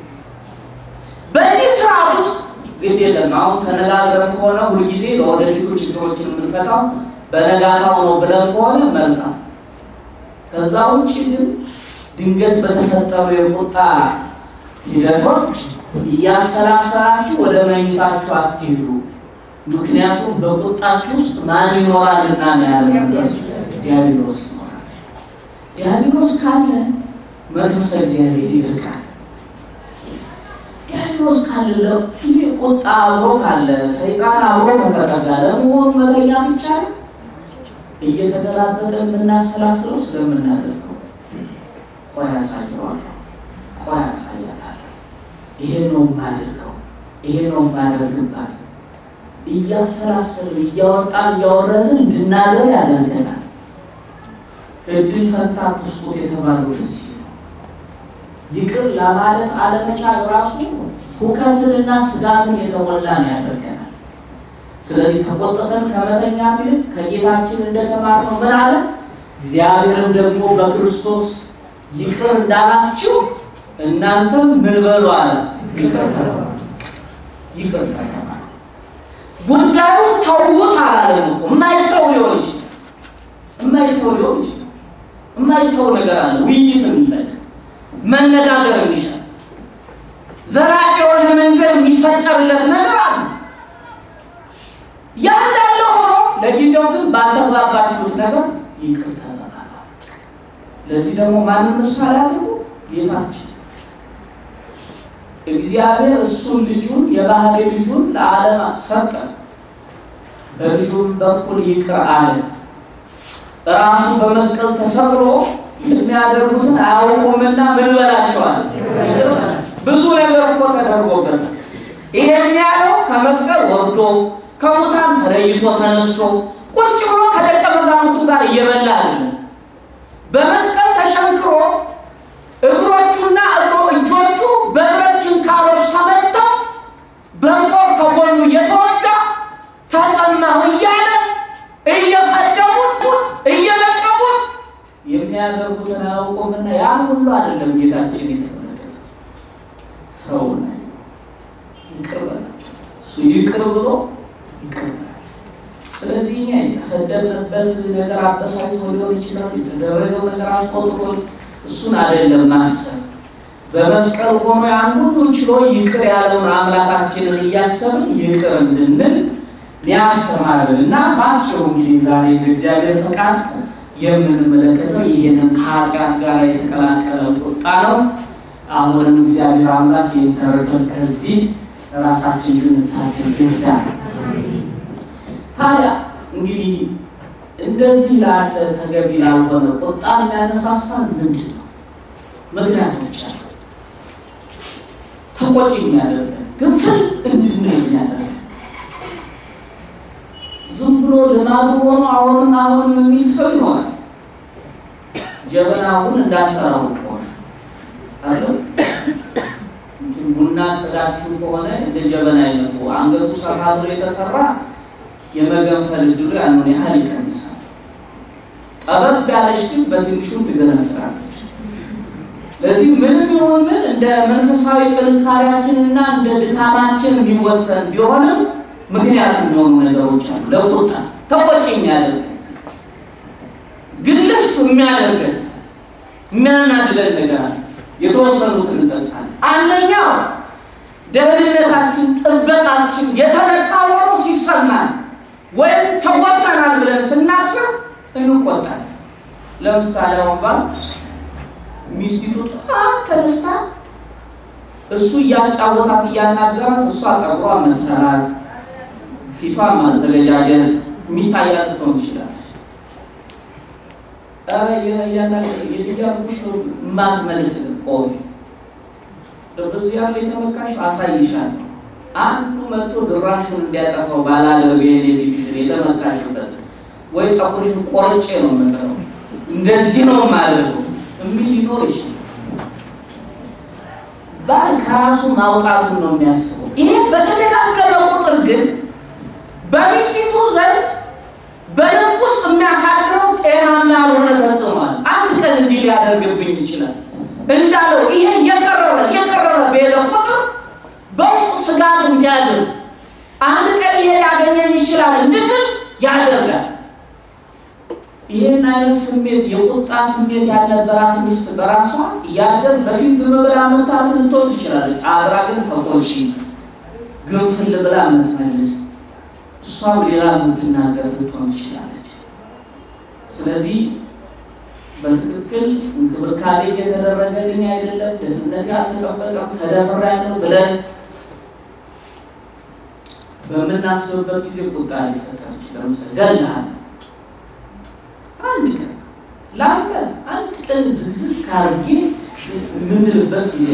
በዚህ ስርዓት ውስጥ ግድ የለም አሁን ተነጋግረን ከሆነ ሁልጊዜ ለወደፊቱ ችግሮችን የምንፈታው በነጋታው ነው ብለን ከሆነ መልካም። ከዛ ውጭ ግን ድንገት በተፈጠሩ የቁጣ ሂደቶች እያሰላሰላችሁ ወደ መኝታችሁ አትሄዱ። ምክንያቱም በቁጣችሁ ውስጥ ማን ይኖራልና ነው ያለ ዲያብሎስ ይኖራል። ዲያብሎስ ካለ መንፈሰ እግዚአብሔር ይርቃል። ዲያብሎስ ካለ ይህ ቁጣ አብሮ ካለ ሰይጣን አብሮ ከተጠጋ ለመሆኑ መተኛት ይቻላል? እየተገላበጠ የምናሰላስለው ስለምናደርገው ቆይ አሳየዋለሁ፣ ቆይ አሳያታለሁ፣ ይሄን ነው የማደርገው፣ ይሄን ነው የማደርግባት እያሰላሰልን እያወጣን እያወረድን እንድናገር ያደርገናል። እድል ፈንታ ትስጡት የተባለው እዚህ ነው። ይቅር ለማለት አለመቻል ራሱ ሁከትንና ስጋትን የተሞላን ያደርገናል። ስለዚህ ተቆጥተን ከመተኛት ይልቅ ከጌታችን እንደተማርነው ምን አለ? እግዚአብሔርም ደግሞ በክርስቶስ ይቅር እንዳላችሁ እናንተም ምን በሉ አለ? ይቅር ተባባሉ። ይቅር ተባባሉ። ጉዳዩን ተውት አላለም እኮ። የማይተው ሊሆን ይችላል፣ የማይተው ሊሆን ይችላል። የማይተው ነገር አለ። ውይይት የሚፈልግ መነጋገር የሚሻል ዘላቂ የሆነ መንገድ የሚፈጠርለት ነገር አለ። ያ እንዳለ ሆኖ ለጊዜው ግን ባልተግባባችሁት ነገር ይቅር ተባባሉ። ለዚህ ደግሞ ማንም ምሳሌ አድርጎ ጌታችን እግዚአብሔር እሱን ልጁን የባህሪ ልጁን ለዓለም ሰጠ። በልጁም በኩል ይቅር አለ። ራሱ በመስቀል ተሰብሮ የሚያደርጉትን አያውቁምና ምን በላቸዋል? ብዙ ነገር እኮ ተደርጎበታል። ይሄን ያለው ከመስቀል ወርዶ ከሙታን ተለይቶ ተነስቶ ቁጭ ብሎ ከደቀ መዛሙርቱ ጋር እየበላ አይደለም። በመስቀል ተሸንክሮ እግሮቹና እግሮ እጆቹ በብረት ችንካሮች ተመተው በጦር ከጎኑ እየተወጋ ተጠማሁ እያለ እየሰደቡት እየለቀቡት የሚያደርጉትን አያውቁምና ያን ሁሉ አይደለም ጌታችን የተመለከተው ሰው ነው። ይቅር በላቸው እሱ ይቅር ብሎ ይቅር በላቸው። ስለዚህ እኛ የተሰደብንበት ነገር አበሳጭቶ ሊሆን ይችላል። የተደረገው ነገር አስቆጥቶ እሱን አይደለም ማሰብ በመስቀል ሆኖ ያን ሁሉ ችሎ ይቅር ያለውን አምላካችንን እያሰብን ይቅር እንድንል ሊያስተማርን እና ባጭሩ እንግዲህ ዛሬ በእግዚአብሔር ፈቃድ የምንመለከተው ይህንን ከኃጢአት ጋር የተቀላቀለ ቁጣ ነው። አሁንም እግዚአብሔር አምላክ የተረፈን ከዚህ ራሳችን ልንታገል ይርዳል። ታዲያ እንግዲህ እንደዚህ ላለ ተገቢ ላልሆነ ቁጣ የሚያነሳሳን ምንድን ነው? ምክንያቶች አሉ። ተቆጪ የሚያደርገን ግንፍል እንድንል የሚያደርገን ዝም ብሎ ልማዱ ሆኖ አሁንም አሁንም የሚል ሰው ይኖራል። ጀበናውን እንዳሰራው ከሆነ አለ ቡና ጥዳችሁ ከሆነ እንደ ጀበና አይነቱ አንገቱ ሰፋ ብሎ የተሰራ የመገንፈል እድሉ ያንን ያህል ይቀንሳል። ጠበብ ያለች ግን በትንሹም ትገነፍላለች። ለዚህ ምንም ይሁን ምን እንደ መንፈሳዊ ጥንካሬያችንና እንደ ድካማችን የሚወሰን ቢሆንም ምክንያት የሚሆኑ ነገሮች አሉ። ለቁጣ ተቆጪ የሚያደርገን ግልፍ የሚያደርገን የሚያናድደን ነገር አለ። የተወሰኑትን እንጠቅሳለን። አንደኛው ደህንነታችን፣ ጥበቃችን የተነካ ሆኖ ሲሰማን ወይም ተቆጥተናል ብለን ስናስብ እንቆጣለን። ለምሳሌ አሁን ባል ሚስቲቱ ጠዋት ተነስታ እሱ እያጫወታት እያናገራት እሷ ጠጉሯ መሰራት ፊቷን ማዘገጃጀት የሚታያት ልትሆን ትችላለች። የልያልኩሽ የማትመልስልን ቆይ በዚህ ያለ የተመካሽ አሳይሻለሁ። አንዱ መጥቶ ድራሹን እንዲያጠፋው ባላደርግ የፊትሽን የተመካሽበት ወይ ጠቁርሽን ቆርጬ ነው የምጥለው እንደዚህ ነው የማደርገው የሚል ሊኖር ይችላል። ባል ከራሱ ማውጣቱን ነው የሚያስበው። ይሄ በተደጋገመ ቁጥር ግን በሚስቲቱ ዘንድ በልብ ውስጥ የሚያሳድረው ጤናማ ያልሆነ ተጽዕኗል። አንድ ቀን እንዲህ ሊያደርግብኝ ይችላል እንዳለው ይሄ የቀረበ የቀረበ በሄደ ቁጥር በውስጥ ስጋት እንዲያድር አንድ ቀን ይሄ ሊያገኘኝ ይችላል እንድንል ያደርጋል። ይህን አይነት ስሜት የቁጣ ስሜት ያልነበራት ሚስት በራሷ እያደር በፊት ዝም ብላ የምታልፍ ልትሆን ትችላለች። አብራ ግን ተቆጪ ግንፍል ብላ የምትመልስ እሷም ሌላ የምትናገር ልትሆን ትችላለች። ስለዚህ በትክክል እንክብካቤ እየተደረገልኝ አይደለም፣ ደህንነት ያልተጠበቀም ተደፍሬያለሁ ብለን በምናስብበት ጊዜ ቁጣ ሊፈጠር ይችላል። ለምሳሌ ገለሃል አንድ ቀን ለአንተ አንድ ቀን ዝግዝግ ካርጌ የምንልበት ጊዜ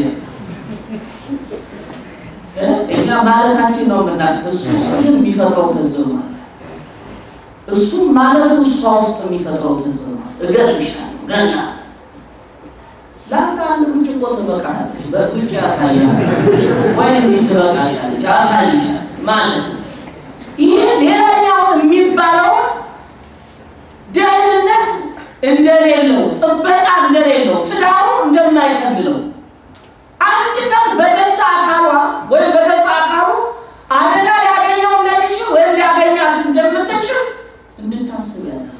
እኛ ማለታችን ነው የምናስብ። እሱ ስል የሚፈጥረው ተጽዕኖ አለ። እሱም ማለቱ እሷ ውስጥ የሚፈጥረው ተጽዕኖ እገልሻለሁ፣ ገና ለአንተ አንድ ብርጭቆ ትበቃለች፣ በብጭ ያሳያል ወይ እንዲህ ትበቃሻለች፣ አሳይሻል ማለት ይሄ ሌላኛውን የሚባለውን ደህንነት እንደሌለው ጥበቃ እንደሌለው ትዳሩ እንደማይቀልለው አንድ ቀን በገዛ አካሏ ወይም በገዛ አካሉ አደጋ ሊያገኘው እንደሚችል ወይም ሊያገኛት እንደምትችል እንድታስብ ያደርጋል።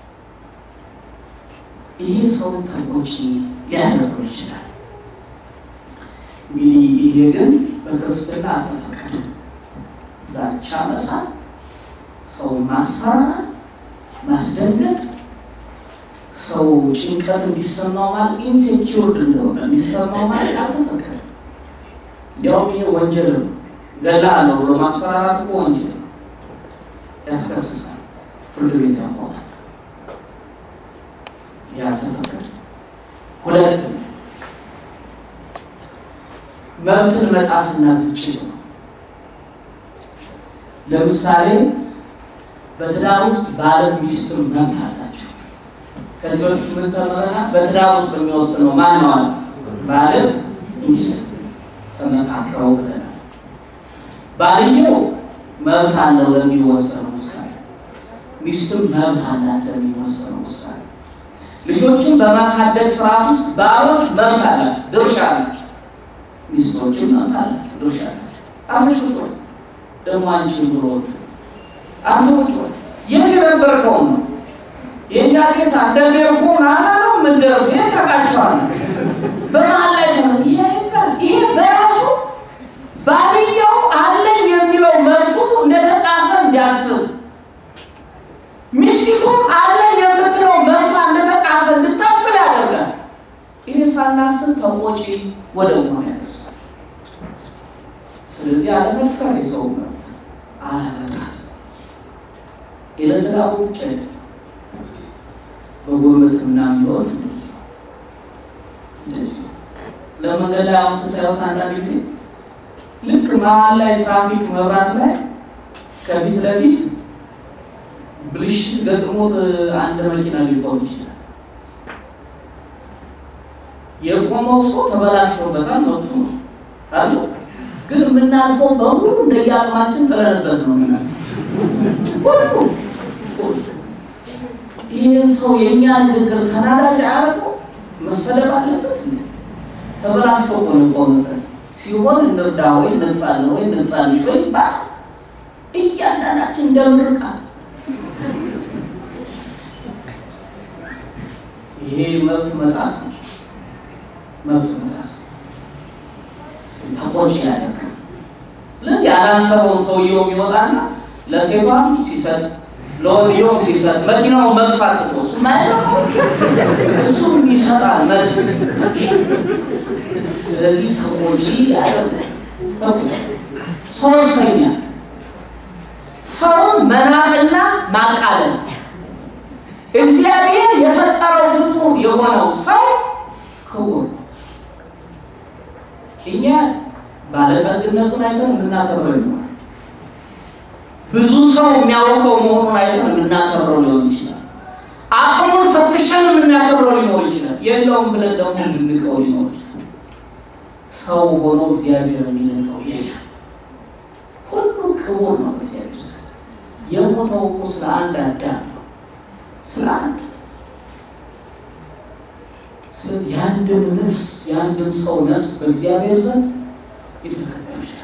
ይሄ ሰው ተቆጪ ሊያደርገው ይችላል። እንግዲህ ይሄ ግን በክርስትና አልተፈቀደም። ዛቻ መሳት፣ ሰው ማስፈራራት፣ ማስደንገጥ ሰው ጭንቀት እንዲሰማው ማለት ኢንሴኪውርድ እንደሆነ እንዲሰማው ማለት አልተፈቀደም። እንዲያውም ይሄ ወንጀል ነው። ገላለሁ ብሎ ማስፈራራት እኮ ወንጀል ነው፣ ያስከስሳል፣ ፍርድ ቤት ያቆማል። ያልተፈቀደ ሁለት መብትን መጣስና ግጭት ነው። ለምሳሌ በትዳር ውስጥ ባለም ሚስትም መብት አላቸው። ከዚህ በፊት ምን ተምረናል? በትዳር ውስጥ የሚወስነው ማን ነው? አለ ባለም ሚስት ተመካክረው ብለናል። ባልየው መብት አለው ለሚወሰነው ውሳኔ፣ ሚስትም መብት አላት ለሚወሰነው ውሳኔ። ልጆችን በማሳደግ ስርዓት ውስጥ ባሎች መብት አላቸው፣ ድርሻ አላቸው። ሚስቶችም መብት አላቸው፣ ድርሻ አላቸው። አመሽቶ ደግሞ አንቺን ብሎ አመሽቶ የት የነበርከው ነው የእኛ ጌታ እንደሚር እኮ ማታ ነው የምንደርስ የት ተቃቸዋል በመሀል ላይ ተ ይሄ ይባል ይሄ በራሱ ባልየው አለኝ የሚለው መብቱ እንደተጣሰ እንዲያስብ ሚስቲቱም አለኝ የምትለው መብቷ እንደተጣሰ እንድታስብ ያደርጋል። ይህ ሳናስብ ተቆጪ ወደ መሆን ያደርሳል። ስለዚህ አለመድፈር የሰው መብት አለመጣስ የለተዳቡ ብቻ አይደለም። በጉርብትና የሚወድ እንደዚህ ለመንገድ ላይ አሁን ስታዩት አንዳንድ ጊዜ ልክ መሀል ላይ ትራፊክ መብራት ላይ ከፊት ለፊት ብልሽት ገጥሞት አንድ መኪና ሊቆም ይችላል። የቆመው ሰው ተበላሽቶበታል፣ መብቱ ነው አሉ። ግን የምናልፈው በሙሉ እንደየአቅማችን ጥለንበት ነው ሁሉ ይህ ሰው የእኛ ንግግር ተናዳጅ አያደርገው መሰለብ አለበት። ተበላሽቶ እኮ ነው የቆመበት ሲሆን እንርዳ ወይ እንግፋለን ወይ እንግፋልሽ ወይ ባ እያንዳንዳችን እንደምርቃት ይሄ መብት መጣስ ነው። መብት መጣስ ተቆጭ ያደርጋል። ስለዚህ ያላሰበው ሰውየው ይወጣና ለሴቷም ሲሰጥ ለወንድየውም ሲሰጥ መኪናውን መግፋት ትቶ እሱ ማያገፋው እሱም ይሰጣል መልስ። ስለዚህ ተቆጪ ያደርጋል። ሶስተኛ ሰውን መናቅና ማቃለል። እግዚአብሔር የፈጠረው ፍጡር የሆነው ሰው ክቡር እኛ ባለጠግነቱን አይተን የምናከብረው ይሆናል። ብዙ ሰው የሚያውቀው መሆኑን አይተን የምናከብረው ሊሆን ይችላል። አቅሙን ፈትሸን የምናከብረው ሊኖር ይችላል። የለውም ብለን ደግሞ የምንቀው ሊኖር ይችላል። ሰው ሆኖ እግዚአብሔር የሚነቀው የለም። ሁሉ ክቡር ነው እግዚአብሔር ዘንድ። የሞተው እኮ ስለ አንድ አዳም ነው፣ ስለ አንድ ስለዚህ የአንድም ነፍስ የአንድም ሰው ነፍስ በእግዚአብሔር ዘንድ የተከበረ ይችላል።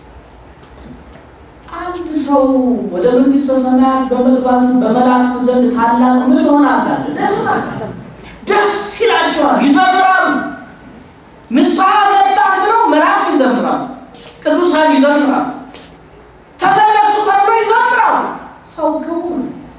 አንድ ሰው ወደ መንግስተ ሰማያት በመግባቱ በመላእክት ዘንድ ታላቅ ምን ይሆናል? አለ ደስታ ደስ ይላቸዋል፣ ይዘምራሉ። ንስሐ ገባን ብለው መላእክት ይዘምራሉ፣ ቅዱሳን ይዘምራሉ፣ ተመለሱ ተብሎ ይዘምራሉ። ሰው ክቡር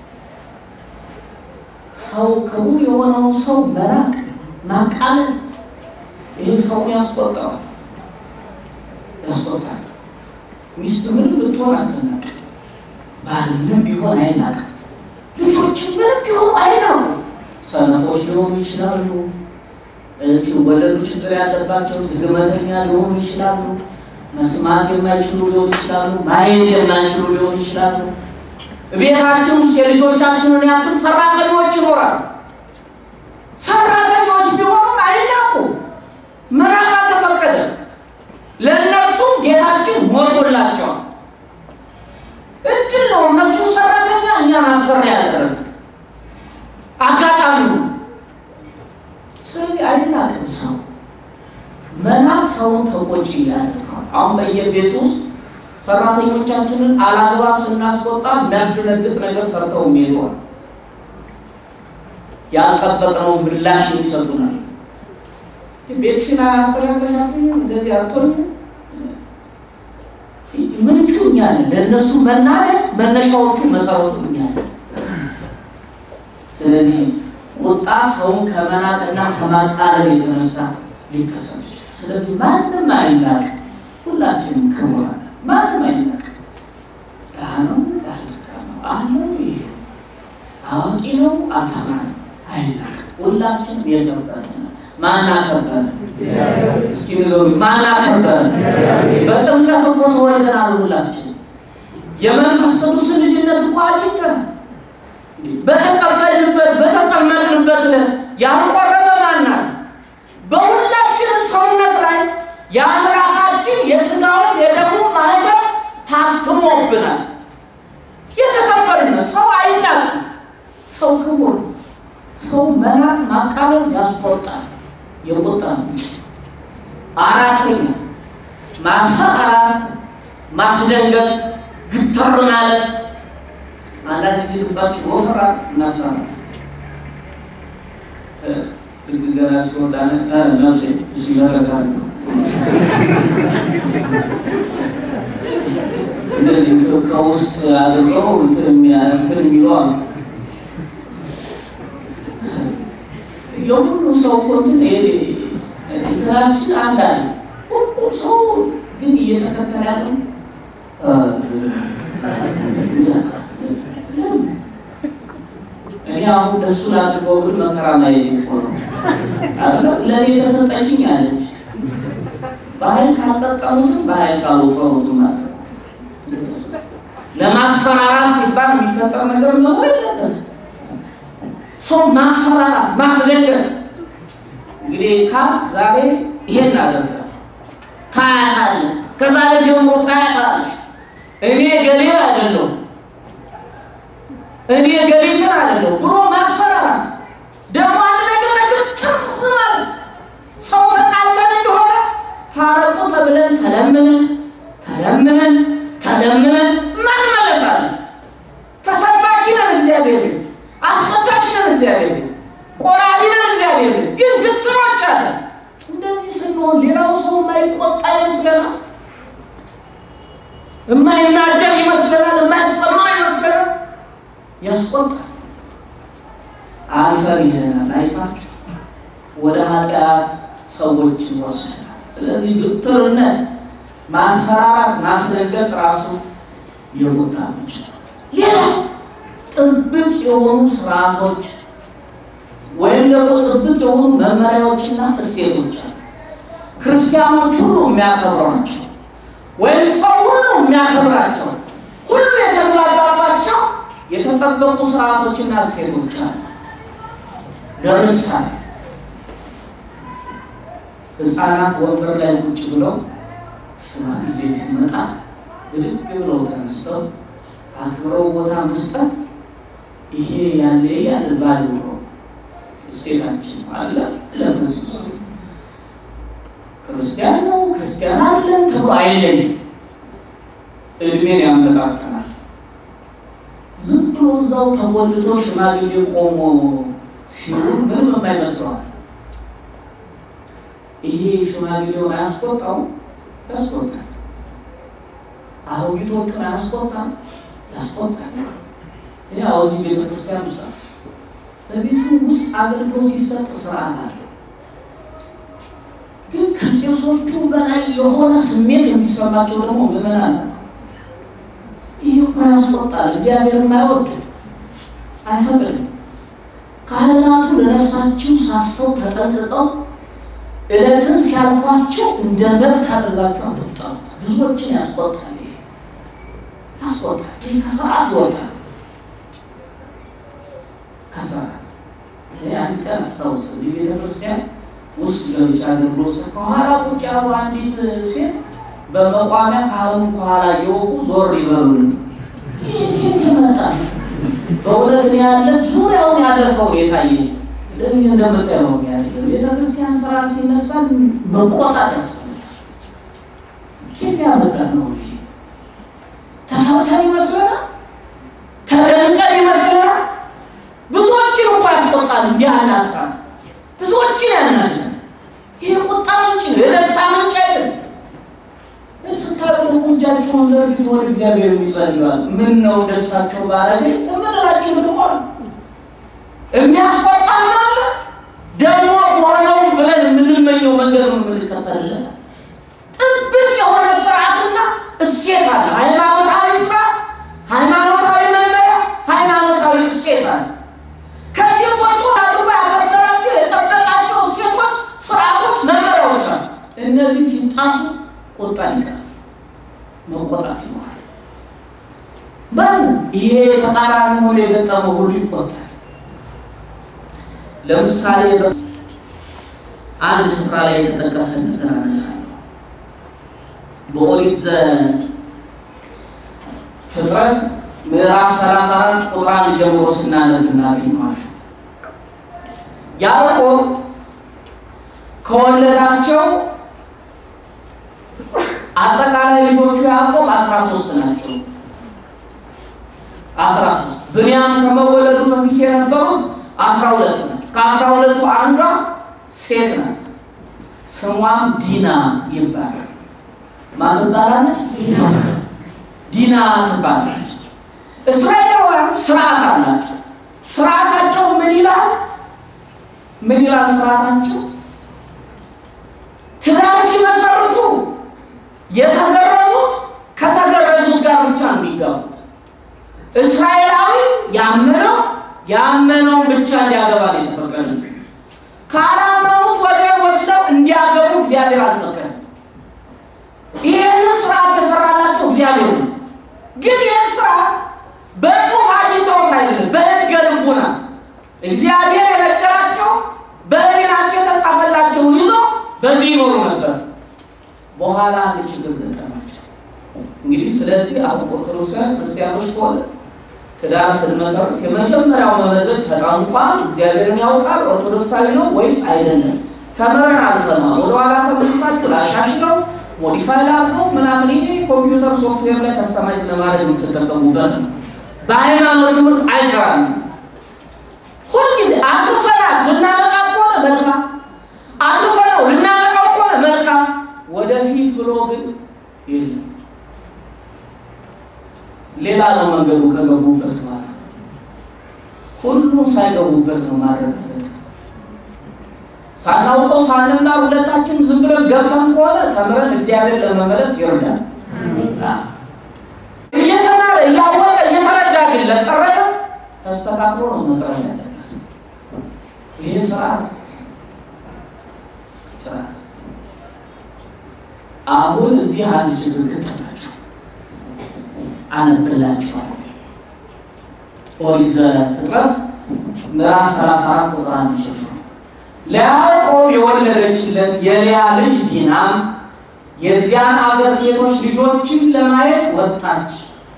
ሰው ክቡር የሆነውን ሰው መናቅ ማቃለል ይህ ሰውን ያስቆጣል ያስቆጣል። ሚስት ምንም ብትሆን አትናቅ፣ ባል ምንም ቢሆን አይናቅ፣ ልጆች ምንም ቢሆን አይናቁ። ሰነፎች ሊሆኑ ይችላሉ፣ ሲወለዱ ችግር ያለባቸው ዝግመተኛ ሊሆኑ ይችላሉ፣ መስማት የማይችሉ ሊሆኑ ይችላሉ፣ ማየት የማይችሉ ሊሆኑ ይችላሉ። ቤታችን ውስጥ የልጆቻችንን ያክል ሰራተኞች ይኖራሉ። ሰራተኞች ቢሆኑም አይናቁ፣ መናቅ አልተፈቀደም። ለእነርሱም ጌታችን ሞቶላቸዋል። እድል ነው። እነሱ ሰራተኛ እኛን አሰሪ ያደረገ አጋጣሚ ነው። ስለዚህ አይናቅም ሰው መናቅ ሰውን ተቆጪ ያደርገዋል። አሁን በየቤት ውስጥ ሰራተኞቻችንን አላግባብ ስናስቆጣ የሚያስደነግጥ ነገር ሰርተው የሚሄደዋል ያልጠበቅነው ምላሽ የሚሰጡናል። ቤትሽን አያስተካክልሻትም እንደዚህ አትሆኝም። ምንጩ እኛ ነን። ለእነሱ መናደድ መነሻዎቹ መሰረቱ እኛ ነን። ስለዚህ ቁጣ ሰውን ከመናቅና ከማቃለል የተነሳ ሊከሰት ይችላል። ስለዚህ ማንም አይናቅ፣ ሁላችንም ክቡራን፣ ማንም አይናቅ። ድሀ ነው ዳልካ ነው አለው ይሄ አዋቂ ነው አልተማረም አይናቅ። ሁላችንም የገባን ማን አከበረ? እስኪ ንገሩኝ፣ ማን አከበረ? በጥምቀት እኮ ተወልደናል ሁላችን። የመንፈስ ቅዱስን ልጅነት እኮ አግኝተናል። በተቀበልንበት በተጠመቅንበት ያልቆረበ ማናል? በሁላችንም ሰውነት ላይ የአምላካችን የሥጋውን የደሙን ማህተም ታትሞብናል። የተከበርን ሰው አይናቅም። ሰው ክቡር፣ ሰው መናቅ ማቃለል ያስቆጣል። የቁጣ ምንጭ። አራተኛ ማሰማራት፣ ማስደንገጥ፣ ግትር ማለት አንዳንድ ጊዜ ድምጻችን ወፈራ እናሰራ ልክ ገና ሲወዳ ነፍሴ ሲመረጋሉ እንደዚህ ከውስጥ አድርገው እንትን የሚሉ አሉ። የሁሉ ሰው እኮ እንትን እንትናችን አንድ አለ። ሁሉ ሰው ግን እየተከተለ ያለው እኔ አሁን ደሱ ላድርገው ብል መከራ ማየት እኮ ነው። ለእኔ የተሰጠችኝ አለች። በኃይል ካልቀጠሉትም በኃይል ካልወፈሩትም ማለት ነው። ለማስፈራራት ሲባል የሚፈጠር ነገር መኖር የለበትም። ሰው ማስፈራራት፣ ማስደንገጥ እንግዲህ ካል ዛሬ ይሄን አደርጋለሁ ታያታለህ፣ ከዛሬ ጀምሮ ታያታለሽ። እኔ ገሌን አይደለሁም እኔ ገሌትን አይደለሁም ብሎ ማስፈራራት ደግሞ አንድ ነገር ነገር ትር ማለት ሰው ተጣልተን እንደሆነ ታረቁ ተብለን ተለምነን ተለምነን ተለምነን ማን መለሳለን? ተሰባኪ ነን እግዚአብሔር ቤት፣ አስቀዳሽ ነን እግዚአብሔር ቤት፣ ቆራቢ ነን እግዚአብሔር ቤት። ግን ግትሮች አለ። እንደዚህ ስንሆን ሌላው ሰው የማይቆጣ ይመስለናል፣ የማይናደር ይመስለናል፣ የማይሰማ ይመስለናል። ያስቆጣል። አልፈን ይሄናል። አይታችሁ ወደ ኃጢአት ሰዎች ይወስደናል። ስለዚህ ግትርነት፣ ማስፈራራት፣ ማስደንገጥ ራሱ የቁጣ ምንጭ ነው። ሌላ ጥብቅ የሆኑ ስርዓቶች ወይም ደግሞ ጥብቅ የሆኑ መመሪያዎችና እሴቶች አሉ። ክርስቲያኖች ሁሉ የሚያከብሯቸው ወይም ሰው ሁሉ የሚያከብራቸው ሁሉ የተግባባባቸው የተጠበቁ ስርዓቶችና እሴቶች አሉ። ለምሳሌ ሕፃናት ወንበር ላይ ቁጭ ብለው ሽማግሌ ሲመጣ ብድግ ብለው ተነስተው አክብረው ቦታ መስጠት ይሄ ያለ ያለ ባሉ ነው እሴታችን አለ። ለመዚህ ውስጥ ክርስቲያን ነው ክርስቲያን አለን ተብሎ አይለይም። እድሜን ያመጣጠናል። ዝም ብሎ እዛው ተጎልቶ ሽማግሌ ቆሞ ሲሉ ምንም የማይመስለዋል። ይሄ ሽማግሌውን አያስቆጣውም? ያስቆጣል። አሮጊቶቹን አያስቆጣም? ያስቆጣል። እኔ እዚህ ቤተ ክርስቲያን ውስጥ በቤቱ ውስጥ አገልግሎት ሲሰጥ ስርዓት አለው። ግን ከቄሶቹ በላይ የሆነ ስሜት የሚሰማቸው ደግሞ ምዕመናን ነው። ይህ እኮ ያስቆጣል። እግዚአብሔርም አይወድም፣ አይፈቅድም። ካህናቱ ለነፍሳችሁ ሳስተው ተጠንቅቀው ዕለትን ሲያልፏቸው እንደ መብት አድርጋችሁ አትጣሉት። ብዙዎችን ያስቆጣል። ይሄ ያስቆጣል። ይህ ከስርዓት ይወጣል። ከስርዓት ይሄ አንድ ቀን አስታውስ፣ እዚህ ቤተክርስቲያን ውስጥ ገብቻ አገልግሎት ከኋላ ቁጭ ያሉ አንዲት ሴት በመቋሚያ ካህኑ ከኋላ እየወቁ ዞር ይበሉን። ኬት ይመጣል። በእውነት ነው ያለ ዙሪያውን ያለ ሰው የታየ ለዚህ እንደምታየው ያለ ቤተክርስቲያን ስራ ሲነሳ መቆጣት ያስፈልጋል። ኬት ያመጣ ነው ይሄ? ተፈርተን ይመስለናል፣ ተደንቀን ይመስለናል። ብዙዎችን እኮ ያስቆጣል። እንዲህ ያለ ሀሳብ ብዙዎችን ያናድዳል። ይሄ ቁጣ ምንጭ ነው፣ የደስታ ምንጭ አይደለም። ስታዩ እጃቸውን ዘርግተው ወደ እግዚአብሔር የሚጸልዋል። ምን ነው ደሳቸው ባረገኝ የምንላቸው ልቋል የሚያስቆጣ አለ። ደግሞ ሆነውን ብለን የምንመኘው መንገድ ነው የምንከተልለት። ጥብቅ የሆነ ስርዓትና እሴት አለ። ሃይማኖታዊ ስርዓት፣ ሃይማኖታዊ መመሪያ፣ ሃይማኖታዊ እሴት አለ። ከዚህ ወጡ አድርጎ ያከበራቸው የጠበቃቸው እሴቶች ሲጣሱ ቁጣ ይቀር መቆጣት ይኖራል። በሉ ይሄ ተቃራኒ ሆኖ የገጠመው ሁሉ ይቆጣል። ለምሳሌ አንድ ስፍራ ላይ የተጠቀሰ ነገር አነሳለሁ። በኦሪት ዘፍጥረት ምዕራፍ 34 ቁጥር አንድ ጀምሮ ስናነብ እናገኘዋለን። ያዕቆብ ከወለዳቸው አጠቃላይ ልጆቹ ያዕቆብ 13 ናቸው። 13 ብንያም ከመወለዱ በፊት የነበሩት 12 ናቸው። ከአስራ ሁለቱ አንዷ ሴት ናት። ስሟም ዲና ይባላል። ማን ትባላለች? ዲና ትባላለች። እስራኤላውያን ስርዓት አላቸው። ስርዓታቸው ምን ይላል? ምን ይላል ስርዓታቸው? ትዳር ሲመሰርቱ የተገረዙት ከተገረዙት ጋር ብቻ ነው የሚጋቡት። እስራኤላዊ ያመነው ያመነውን ብቻ እንዲያገባ ነው የተፈቀደ። ካላመኑት ወገን ወስደው እንዲያገቡ እግዚአብሔር አልፈቀደም። ይህንን ስርዓት የሰራላቸው እግዚአብሔር ነው። ግን ይህን ስርዓት በጽሁፍ አግኝተውት አይደለም፣ በህገ ልቡና እግዚአብሔር የነገራቸው በህሊናቸው የተጻፈላቸውን ይዞ በዚህ ይኖሩ ነበር። በኋላ አንድ ችግር ገጠማቸው። እንግዲህ ስለዚህ አሁን ኦርቶዶክሳውያን ክርስቲያኖች ከሆነ ትዳር ስንመሰርት የመጀመሪያው መመዘን ተጠንቋል፣ እግዚአብሔርን ያውቃል፣ ኦርቶዶክሳዊ ነው ወይስ አይደለም፣ ተምረን አልፈናል፣ ወደኋላ ተመልሳችሁ ላሻሽለው ሞዲፋይ ላድርገው ምናምን። ይሄ ኮምፒውተር ሶፍትዌር ላይ ከስተማይዝ ለማድረግ የምትጠቀሙበት ነው። በሃይማኖት ትምህርት አይሰራም። ሁልጊዜ አትርፈናት ልናመጣት ከሆነ መልካም፣ አትርፈነው ልናመጣው ከሆነ መልካም፣ ወደፊት ብሎ ግን የለም። ሌላ ነው መንገዱ። ከገቡበት በኋላ ሁሉም ሳይገቡበት ነው ማድረግ ሳናውቀው ሳንማር ሁለታችን ዝም ብለን ገብተን ከሆነ ተምረን እግዚአብሔር ለመመለስ ይርዳል። እየተማረ እያወቀ እየተረዳ ግን ለቀረበ ተስተካክሎ ነው መቅረብ ያለበት። ይሄ ስርዓት ስርዓት አሁን እዚህ አንድ ችግር ገጠማቸው። አነብላችኋለሁ። ኦሪት ዘፍጥረት ምዕራፍ 34 ቁጥር አንድ ጀምሮ ለያዕቆብ የወለደችለት የልያ ልጅ ዲናም የዚያን አገር ሴቶች ልጆችን ለማየት ወጣች።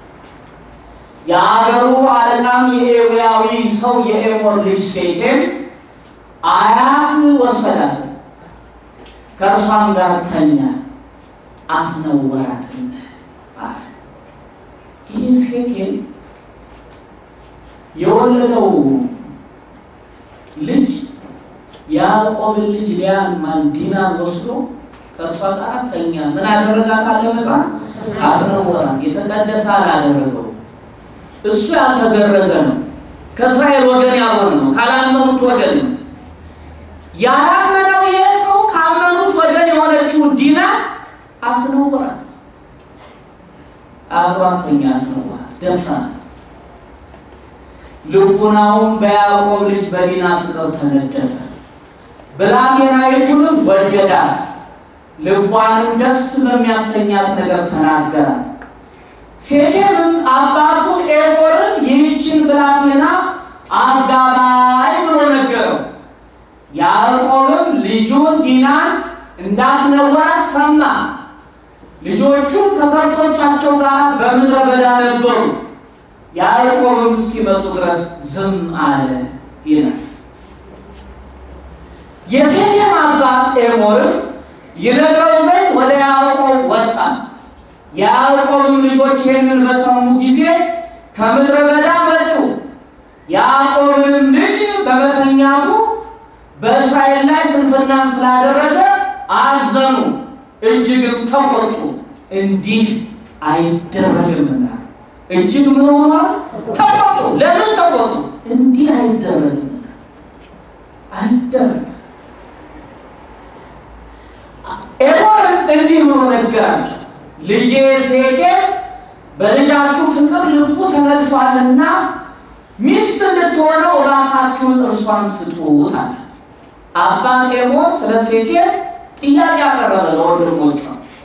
የአገሩ አለቃም የኤዊያዊ ሰው የኤሞር ልጅ ሴኬም አያት ወሰዳት፣ ከእርሷም ጋር ተኛ፣ አስነወራትም አለ። ይህ ሴኬም የወለደው ልጅ ያዕቆብን ልጅ ሊያን ማን ዲናን ወስዶ ከእርሷ ጋር ተኛ። ምን አደረጋት አለ መጽሐፍ? አስነወራት። የተቀደሰ አላደረገው። እሱ ያልተገረዘ ነው። ከእስራኤል ወገን ያልሆነ ነው። ካላመኑት ወገን ነው። ያላመነው ይሄ ሰው ካመኑት ወገን የሆነችው ዲና አስነወራት። አብሯተኛ አስነወራት፣ ደፈናት። ልቡናውን በያዕቆብ ልጅ በዲና ፍቅር ተነደፈ። ብላቴናይቱንም ወደዳት፣ ልቧንም ደስ በሚያሰኛት ነገር ተናገራት። ሴኬምም አባቱን ኤቦርን ይህችን ብላቴና አጋባይ ብሎ ነገረው። ያዕቆብም ልጁን ዲናን እንዳስነወራት ሰማ። ልጆቹም ከከብቶቻቸው ጋር በምድረ በዳ ነበሩ። ያዕቆብም እስኪመጡ ድረስ ዝም አለ ይላል። የሴኬም አባት ኤሞርም ይነግረው ዘንድ ወደ ያዕቆብ ወጣ። የያዕቆብም ልጆች ይህንን በሰሙ ጊዜ ከምድረ በዳ መጡ። ያዕቆብንም ልጅ በመተኛቱ በእስራኤል ላይ ስንፍና ስላደረገ አዘኑ፣ እጅግም ተቆጡ። እንዲህ አይደረግምና እጅግ ምን ሆኗል? ተቆጡ። ለምን ተቆጡ? እንዲህ አይደረግምና አይደረግም። ኤሞርን እንዲህ ብሎ ነገራቸው፣ ልጄ ሴኬም በልጃችሁ ፍቅር ልቡ ተነድፏልና ሚስት እንድትሆነው እባካችሁን እርሷን ስጡት አለ። አባት ኤሞር ስለ ሴኬም ጥያቄ ያቀረበ ለወንድሞቿ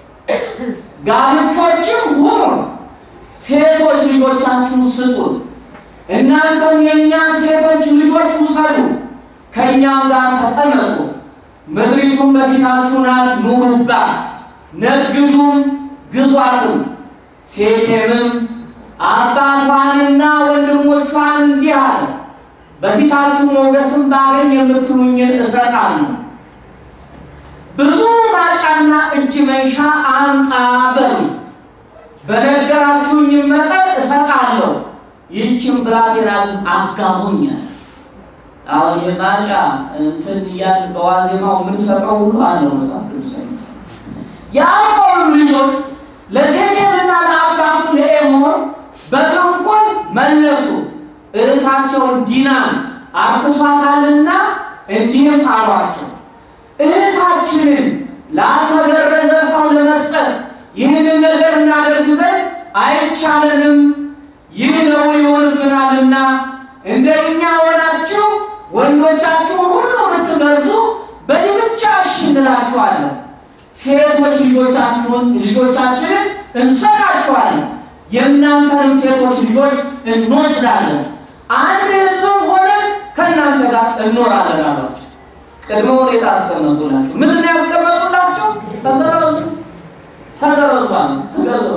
ጋብቾችም ሁኑ፣ ሴቶች ልጆቻችሁን ስጡን፣ እናንተም የእኛን ሴቶች ልጆች ውሰዱ፣ ከእኛም ጋር ተቀመጡ፣ ምድሪቱን በፊታችሁ ናት፣ ኑሩባት፣ ነግዱም፣ ግዟትም። ሴኬምም አባቷንና ወንድሞቿን እንዲህ አለ፣ በፊታችሁ ሞገስም ባገኝ የምትሉኝን እሰጣለሁ ብዙ ማጫና እጅ መንሻ አምጣ በሉ፣ በነገራችሁኝ መጠን እሰጣለሁ። ይህችን ብላቴና ግን አጋቡኛል። አሁን ይህ ማጫ እንትን እያል በዋዜማው የምንሰጠው ሁሉ አለው መጽሐፍ ቅዱስ የያዕቆብም ልጆች ለሴኬምና ለአባቱ ለኤሞር በተንኮል መለሱ። እህታቸውን ዲናን አርክሷታልና እንዲህም አሏቸው እህታችንን ላልተገረዘ ሰው ለመስጠት ይህንን ነገር እናደርግ ዘንድ አይቻለንም፣ ይህ ነው ይሆንብናልና እንደኛ ሆናችሁ ወንዶቻችሁን ሁሉ ብትገርዙ በዚህ ብቻ እሺ እንላችኋለን። ሴቶች ልጆቻችሁን ልጆቻችንን እንሰጣችኋለን፣ የእናንተንም ሴቶች ልጆች እንወስዳለን፣ አንድ ሕዝብም ሆነን ከእናንተ ጋር እንኖራለን አሏቸው። ቅድመ ሁኔታ አስቀመጡላቸው። ምንድን ነው ያስቀመጡላቸው? ተገረዙ ተገረዙ አሉ። ተገረዙ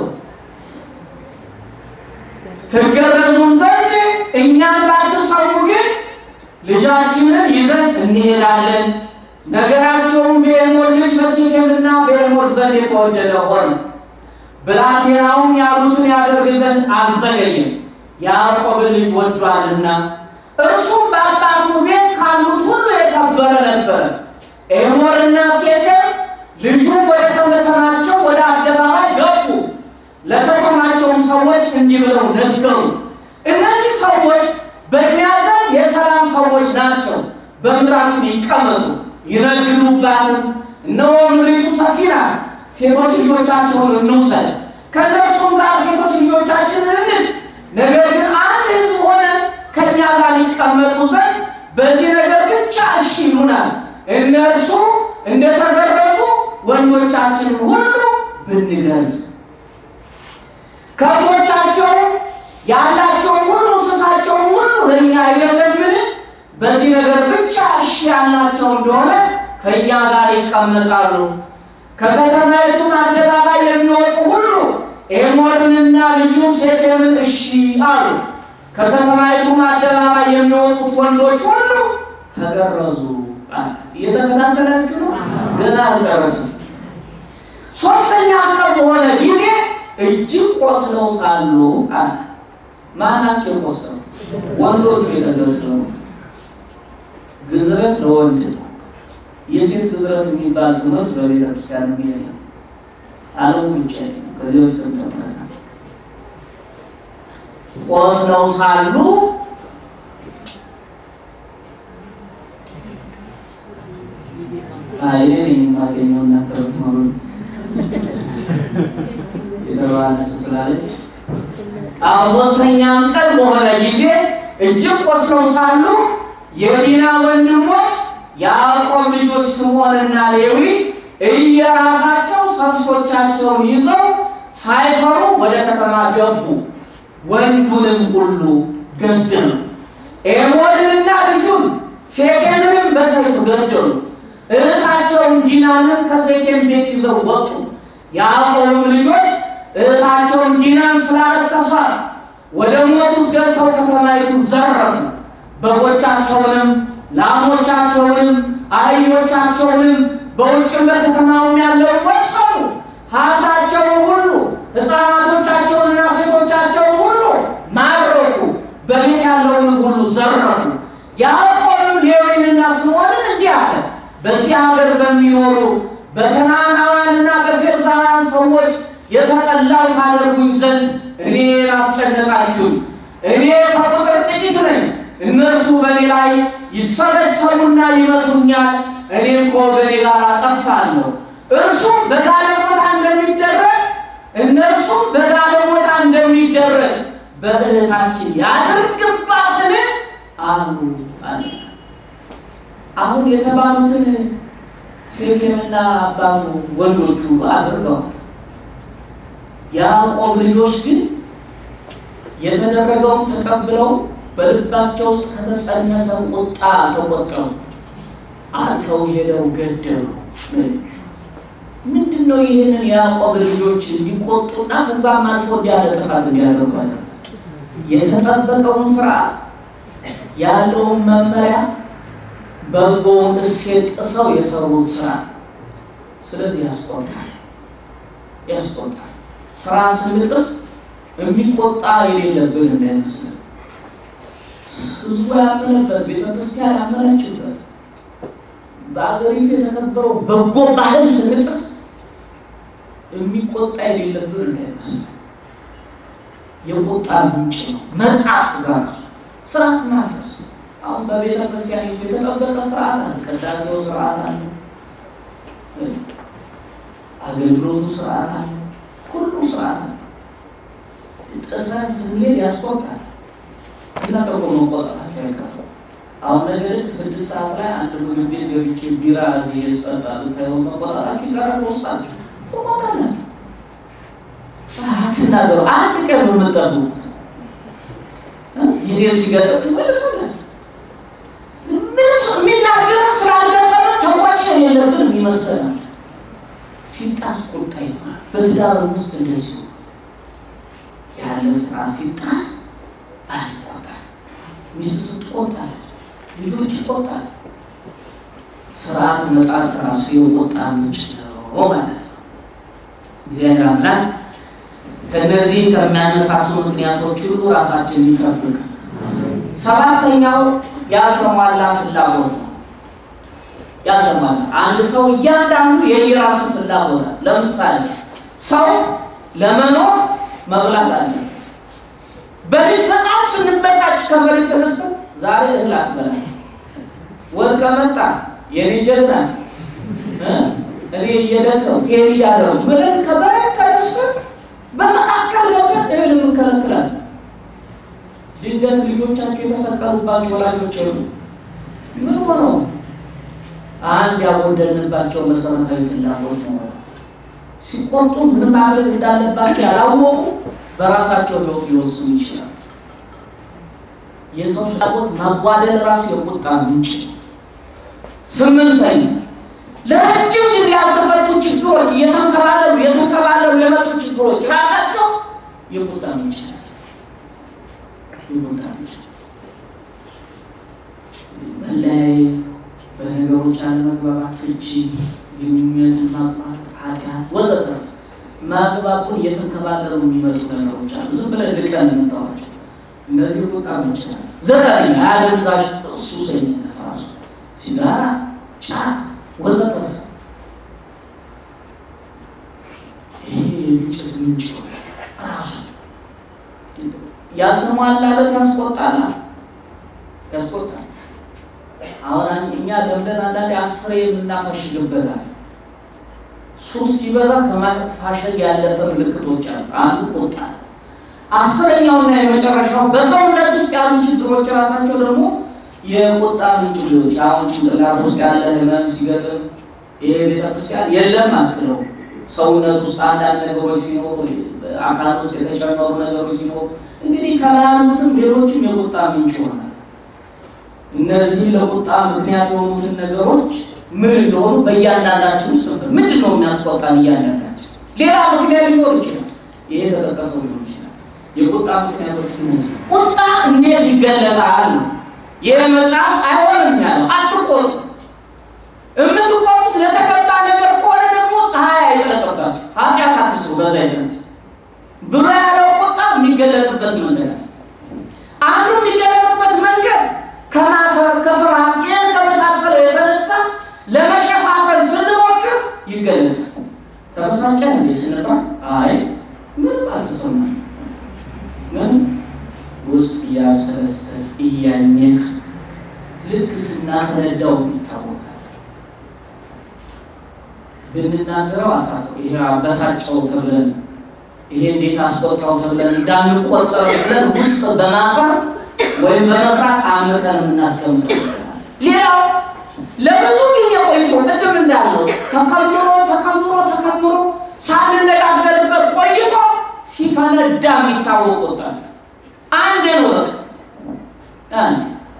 ትገረዙም ዘንድ እኛን ባትሰሙ ግን ልጃችንን ይዘን እንሄዳለን። ነገራቸውም በኤልሞር ልጅ በሴኬምና በኤልሞር ዘንድ የተወደደ ሆነ። ብላቴናውም ያሉትን ያደርግ ዘንድ አልዘገየም፣ ያዕቆብን ልጅ ወዷልና እርሱም በአባቱ ቤት ካሉት ሁሉ የከበረ ነበረ። ኤሞርና ሴኬም ልጁም ወደ ከተማቸው ወደ አደባባይ ገቡ። ለከተማቸውም ሰዎች እንዲህ ብለው ነገሩ፣ እነዚህ ሰዎች በእኛ ዘንድ የሰላም ሰዎች ናቸው። በምድራችን ይቀመጡ ይነግዱባትም። እነሆ ምድሪቱ ሰፊ ናት። ሴቶች ልጆቻቸውን እንውሰድ፣ ከእነርሱም ጋር ሴቶች ልጆቻችንን እንስ ነገር ግን አንድ ሕዝብ ሆነን ከእኛ ጋር ሊቀመጡ ዘንድ በዚህ ነገር ብቻ እሺ ይሉናል። እነርሱ እንደተገረዙ ወንዶቻችንን ሁሉ ብንገዝ ከብቶቻቸውን ያላቸውን ሁሉ እንስሳቸውን ሁሉ ለእኛ አይደለምን? በዚህ ነገር ብቻ እሺ ያላቸው እንደሆነ ከእኛ ጋር ይቀመጣሉ። ከከተማይቱም አደባባይ የሚወጡ ሁሉ ኤሞርንና ልጁን ሴኬምን እሺ አሉ። ከከተማይቱም አደባባይ የሚወጡት ወንዶች ሁሉ ተገረዙ። እየተከታተላችሁ ነው። ገና አልጨረስም። ሶስተኛ ቀን በሆነ ጊዜ እጅግ ቆስለው ሳሉ አለ። ማናቸው ቆሰሉ? ወንዶቹ የተገረዙ። ግዝረት ለወንድ ነው። የሴት ግዝረት የሚባል ትምህርት በቤተ ክርስቲያን የሚል ዓለም ብቻ ከዚህ በፊት ተምረናል። ቆስለው ሳሉ አይ እኔ የማገኘው እናንተ ብትኖሩ የተባለስ ስላለች አዎ ሶስተኛም ቀን በሆነ ጊዜ እጅግ ቆስለው ሳሉ የዲና ወንድሞች የያዕቆብ ልጆች ስምዖንና ሌዊ እየራሳቸው ሰብሶቻቸውን ይዘው ሳይፈሩ ወደ ከተማ ገቡ። ወንዱንም ሁሉ ገደሉ። ኤሞድንና ልጁን ሴኬምንም በሰይፍ ገደሉ። እህታቸውን ዲናንም ከሴኬም ቤት ይዘው ወጡ። ያዕቆብም ልጆች እህታቸውን ዲናን ስላለቀሷት ወደ ሞቱት ገብተው ከተማይቱን ዘረፉ። በጎቻቸውንም ላሞቻቸውንም አህዮቻቸውንም በውጭም በከተማውም ያለውን ወሰዱ። ሀብታቸውን ሁሉ ሕፃናቶቻቸውንና ሴቶቻቸውን ሁሉ ማረኩ። በቤት ያለውን ሁሉ ዘረፉ። ያዕቆብም ሌዊንና ስምዖንን እንዲህ አለ፣ በዚህ ሀገር በሚኖሩ በከነዓናውያንና በፌርዛውያን ሰዎች የተጠላው ታደርጉኝ ዘንድ እኔን አስጨነቃችሁኝ። እኔ ከቁጥር ጥቂት ነኝ። እነርሱ በእኔ ላይ ይሰበሰቡና ይመቱኛል፣ እኔም ከወገኔ ጋር አጠፋለሁ። እርሱም በጋለሞታ እንደሚደረግ እነርሱም በጋለሞታ እንደሚደረግ በእህታችን ያድርግባትን አሉ አለ። አሁን የተባሉትን ሴኬምና አባቱ ወንዶቹ አድርገዋል። የያዕቆብ ልጆች ግን የተደረገውን ተቀብለው በልባቸው ውስጥ ከተጸነሰ ቁጣ ተቆጠሩ። አልፈው ሄደው ገደሉ። ምንድን ነው ይህንን የያዕቆብ ልጆች እንዲቆጡና ከዛም አልፎ እንዲያለ ጥፋት እንዲያደርጉ የተጠበቀውን ስርዓት ያለውን መመሪያ በጎውን እሴት ጥሰው የሰሩት ስራ ስለዚህ ያስቆጣል ያስቆጣል። ስራ ስንጥስ የሚቆጣ የሌለብን እንዳይመስለን። ህዝቡ ያመነበት ቤተክርስቲያን ያመነችበት በአገሪቱ የተከበረው በጎ ባህል ስንጥስ የሚቆጣ የሌለብን እንዳይመስለን። የቁጣ ምንጭ ነው መጣስ ጋር ስርዓት ማፍረስ አሁን በቤተ ክርስቲያኒቱ የተጠበቀ ስርዓት አለ። ቅዳሴው ስርዓት አለ። አገልግሎቱ ስርዓት አለ። ሁሉ ስርዓት አለ። ጥሰን ስንሄድ ያስቆጣል። እና ጠቆ መቆጣታቸው አይቀርም። አሁን ነገ ልክ ስድስት ሰዓት ላይ አንድ ምግብ ቤት ገብቼ ቢራ እዚህ ስጠጣ ብታየው መቆጣታችሁ ይቀራል። ውስጣችሁ ትቆጣላችሁ። አትናገሩ። አንድ ቀን ነው የምጠብቁት። ጊዜ ሲገጥም ትመልሳላችሁ። ምንም የሚናገር ስላልገጠመ ተቆጭ የለብንም ይመስለናል። ሲጣስ ቁጣ ይሆናል። በትዳር ውስጥ እንደዚሁ ያለ ስራ ሲጣስ ባል ይቆጣል፣ ሚስት ስትቆጣለች፣ ልጆች ይቆጣል። ስርዓት መጣስ ራሱ የቁጣ ምንጭ ነው ማለት ነው። እግዚአብሔር አምላክ ከእነዚህ ከሚያነሳሱ ምክንያቶች ሁሉ ራሳችን ይጠብቅ። ሰባተኛው ያልተሟላ ፍላጎት ነው። ያልተሟላ አንድ ሰው እያንዳንዱ የየራሱ ፍላጎት አለ። ለምሳሌ ሰው ለመኖር መብላት አለ። በልጅ በጣም ስንበሳጭ ከመሬት ተነስተን ዛሬ እህል አትበላም፣ ወድቀ መጣ የኔ ጀግና እኔ እየደከው ሄድ እያደረጉ ብለን ከመሬት ተነስተን በመካከል ገብተን እህል እንከለክላለን። ድንገት ልጆቻቸው የተሰቀሉባቸው ወላጆች የሉ ምን ሆነው አንድ ያጎደልንባቸው መሰረታዊ ፍላጎት ነው። ሲቆጡ ምን ማድረግ እንዳለባቸው ያላወቁ በራሳቸው ሕይወት ሊወስኑ ይችላል። የሰው ፍላጎት ማጓደል ራሱ የቁጣ ምንጭ ነው። ስምንተኛ ለረጅም ጊዜ ያልተፈቱ ችግሮች እየተንከባለሉ እየተንከባለሉ የመጡ ችግሮች ራሳቸው የቁጣ ምንጭ ናቸው። የቁጣ ምንጭ መለያየት፣ በነገሮች አለመግባባት፣ ፍቺ፣ ግንኙነትን ማቋረጥ፣ ኃጢአት ወዘተ ማግባቡን እየተንከባለሉ የሚመጡ ነገሮች አሉ። ዝም ብለን ልቀን የምንጠዋቸው እነዚህ ቁጣ ምንጭ ናቸው። ዘጠነኛ አደንዛዥ ሱሰኝነት ራሱ ሲጋራ፣ ጫት ወዘተረፈ ይሄ የግጭት ምንጭ ራሱ ያልተሟላለት ያስቆጣል ያስቆጣል። አሁን እኛ ለምደን አንዳንዴ አስሬ የምናፈሽግበታል። ሱስ ሲበዛ ከማፋሸግ ያለፈ ምልክቶች አሉ። አንዱ ቁጣ፣ አስረኛውና የመጨረሻው በሰውነት ውስጥ ያሉ ችግሮች ራሳቸው ደግሞ የቁጣ ምንጭ ሊሆች አሁን ጭንቅላት ውስጥ ያለ ህመም ሲገጥም ይሄ ቤተክርስቲያን የለም አትለው። ሰውነት ውስጥ አንዳንድ ነገሮች ሲኖሩ፣ አካል ውስጥ የተጨመሩ ነገሮች ሲኖሩ እንግዲህ ከላይ ያሉትም ሌሎችም የቁጣ ምንጭ ይሆናል። እነዚህ ለቁጣ ምክንያት የሆኑትን ነገሮች ምን እንደሆኑ በእያንዳንዳችን ውስጥ ምንድን ነው የሚያስቆጣን? እያንዳንዳችን ሌላ ምክንያት ሊኖር ይችላል። ይሄ ተጠቀሰው ሊሆን ይችላል። የቁጣ ምክንያቶች እነዚህ። ቁጣ እንዴት ይገለጣል? ይህ መጽሐፍ አይሆንም ያለው አትቆጡ። የምትቆጡት ለተገባ ነገር ከሆነ ደግሞ ፀሐይ አይጠለቅባችሁ፣ ኃጢአት አትስሩ። በዛ የተነሳ ብሎ ያለው ቁጣ የሚገለጥበት መንገድ አለ። አንዱ የሚገለጥበት መንገድ ከማፈር ከፍርሃት፣ ይህን ከመሳሰለው የተነሳ ለመሸፋፈል ስንሞክር ይገለጣል። ተበሳጨን እንዴ ስንባል አይ ምንም አልተሰማም ምን ውስጥ እያሰለሰል እያኘክ ልክ ስናፈነዳው ይታወቃል። ብንናገረው አሳፍ ይሄ አበሳጨው ተብለን ይሄ እንዴት አስቆጣው ተብለን እንዳንቆጠር ብለን ውስጥ በማፈር ወይም በመፍራት አምቀን የምናስቀምጠው። ሌላው ለብዙ ጊዜ ቆይቶ ቅድም እንዳለው ተከምሮ ተከምሮ ተከምሮ ሳንነጋገርበት ቆይቶ ሲፈነዳ የሚታወቅ ቁጣ አንድ ነው። በቃ አንድ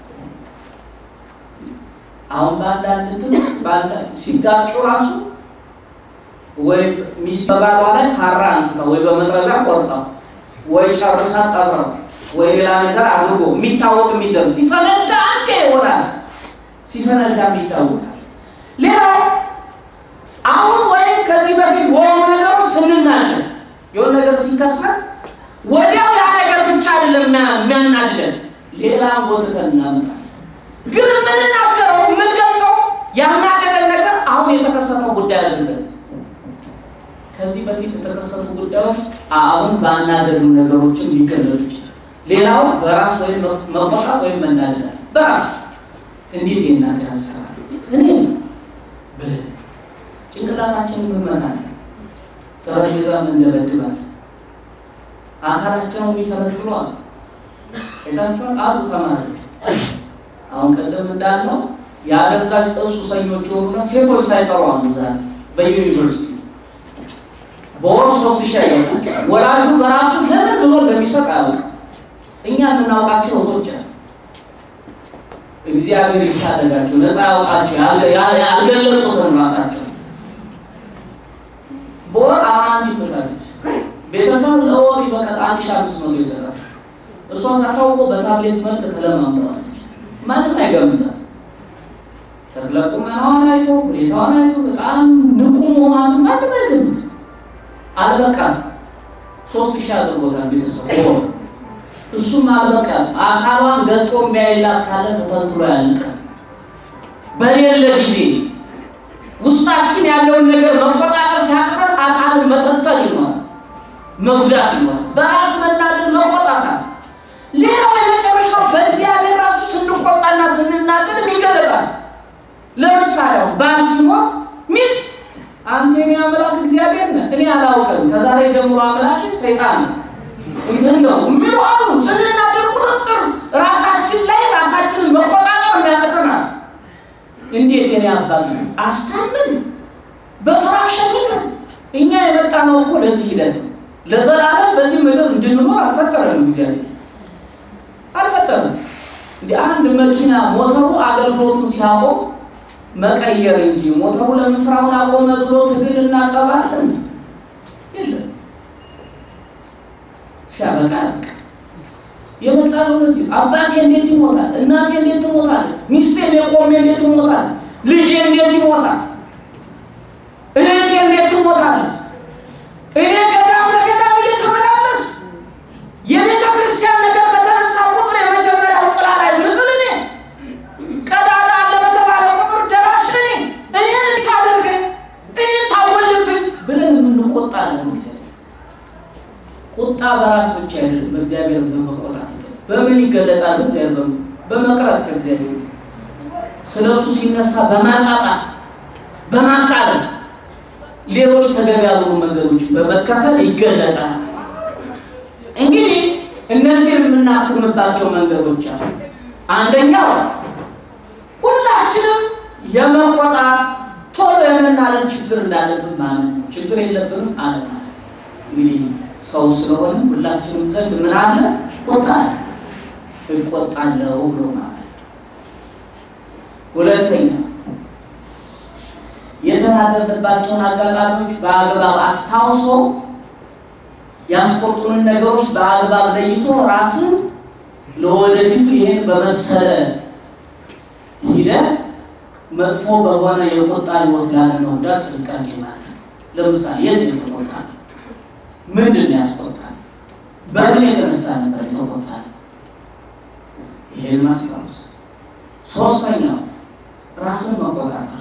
አሁን በአንዳንድ እንትን ሲጋጩ ራሱ ወይ ሚስት በባሏ ላይ ካራ አንስታ ወይ በመጥረቢያ ቆርጣ ወይ ጨርሳ ቀብረው ወይ ሌላ ነገር አድርጎ የሚታወቅ የሚደርግ ሲፈነዳ አንዴ ይሆናል። ሲፈነዳ ይታወቃል። ሌላው አሁን ወይም ከዚህ በፊት በሆኑ ነገሮች ስንናገር የሆነ ነገር ሲከሰት ወዲያው ያ ነገር ብቻ አይደለም የሚያናድለን፣ ሌላም ጎትተን እናመጣለን። ግን የምንናገረው የምንገልጠው ያናደደን ነገር አሁን የተከሰተው ጉዳይ አይደለም። ከዚህ በፊት የተከሰቱ ጉዳዮች አሁን ባናደዱ ነገሮችን ሊገለጡ ይችላል። ሌላው በራስ ወይም መቆጣት ወይም መናደድ በራስ እንዴት የእናት ያሰራል እኔ ብለን ጭንቅላታችንን እንመታለን፣ ጠረጴዛም እንደበድባለን፣ አካላቸውን የሚተረትሉ አሉ። አይታችኋል አሉ ተማሪዎች። አሁን ቀደም እንዳልነው የአደንዛዥ እጽ ሱሰኞች የሆኑና ሴቶች ሳይቀሩ አሉ ዛሬ በዩኒቨርሲቲ በወር ሶስት ሺህ አይወጣል። ወላጁ በራሱ ለምን ብሎ እንደሚሰጥ አያውቅም። እኛ የምናውቃቸው እህቶች አሉ። እግዚአብሔር ይታደጋቸው፣ ነፃ ያውጣቸው። ያልገለጡትን ራሳቸው በወር አማን ይትታለች። ቤተሰብ ለወር በቀን አንድ ሺህ አምስት መቶ ይሰጣል። እሷ ሳታውቆ በታብሌት መልክ ተለማምደዋለች። ማንም አይገምታል። ተክለ ቁመናዋን አይቶ ሁኔታዋን አይቶ በጣም ንቁ መሆኗን ማንም አይገምት። አልበቃም። ሶስት ሺህ አድርጎታል ቤተሰብ በወር እሱም አልበቃም። አካሏን ገልጦ የሚያይላት ካለ ተተልትሎ ያልቃል። በሌለ ጊዜ ውስጣችን ያለውን ነገር መቆጣጠር ሲያቅተን አካልን መጠልጠል ይሆናል፣ መጉዳት ይሆናል፣ በራስ መናደድ መቆጣጠር። ሌላው የመጨረሻው በእግዚአብሔር ራሱ ስንቆጣና ስንናደድ ይገለጣል። ለምሳሌ ባል ሲሞት ሚስት አንተ የኔ አምላክ እግዚአብሔር ነህ፣ እኔ አላውቅም፣ ከዛሬ ጀምሮ አምላክ ሰይጣን ነው እንትን ነው የሚሉ አሉ። ስንናደር ቁጥጥር ራሳችን ላይ ራሳችንን መቆጣጠር የሚያቅተናል። እንዴት የኔ አባት ነው አስታምን በስራ ሸምተን እኛ የመጣ ነው እኮ ለዚህ ሂደት ለዘላለም በዚህ ምድር እንድንኖር አልፈጠረንም። እግዚአብሔር አልፈጠረንም። እንደ አንድ መኪና ሞተሩ አገልግሎቱን ሲያቆም መቀየር እንጂ ሞተሩ ለምስራውን አቆመ ብሎ ትግል እናጠባለን የለም። ሲያበቃ ያበቃ የመጣ ነው። ለዚህ አባቴ እንዴት ይሞታል? እናቴ እንዴት ትሞታል? ሚስቴ ቆሜ እንዴት ትሞታል? ልጄ እንዴት ይሞታል? እህቴ እንዴት ትሞታል? እኔ ገዳም ለገዳም እየተመላለስ የቤተ ክርስቲያን ነገር በተነሳ ቁጥር የመጀመሪያው ጥላ ላይ ምጥል እኔ ቀዳዳ አለ በተባለ ቁጥር ደራሽ እኔ እኔን እንታደርገኝ እኔን ታወልብኝ ብለን የምንቆጣለን ጊዜ ቁጣ በራስ ብቻ አይደለም፣ በእግዚአብሔር በመቆጣት በምን ይገለጣል? በመቅረት ከእግዚአብሔር ስለ እሱ ሲነሳ በማጣጣል በማቃለል ሌሎች ተገቢ ያልሆኑ መንገዶች በመከተል ይገለጣል። እንግዲህ እነዚህን የምናክምባቸው መንገዶች አሉ። አንደኛው ሁላችንም የመቆጣት ቶሎ የመናደድ ችግር እንዳለብን ማለት ነው። ችግር የለብንም አለ ማለት እንግዲህ ሰው ስለሆነ ሁላችንም ዘንድ ምን አለ? ቁጣ እቆጣለሁ ብሎ ማለት። ሁለተኛ የተናደድንባቸውን አጋጣሚዎች በአግባብ አስታውሶ ያስቆጡንን ነገሮች በአግባብ ለይቶ ራስን ለወደፊቱ ይሄን በመሰለ ሂደት መጥፎ በሆነ የቁጣ ህይወት ላለመውዳት ጥንቃቄ ማድረግ። ለምሳሌ የት ነው የተቆጣ? ምንድን ነው ያስቆጣል? በምን የተነሳ ነበር የተቆጣል? ይሄን ማስታወስ። ሶስተኛው ራስን መቆጣጠር።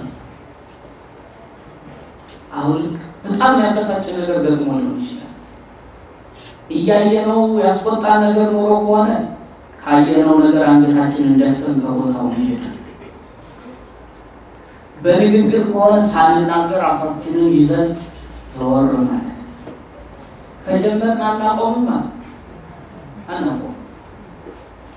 አሁን ልክ በጣም ያበሳጭ ነገር ገጥሞ ሊሆን ይችላል። እያየነው ያስቆጣ ነገር ኖሮ ከሆነ ካየነው ነገር አንገታችንን ደፍተን ከቦታው መሄድ በንግግር ከሆነ ሳንናገር አፋችንን ይዘን ዘወር ማለት ከጀመርን አናቆምም አናቆም።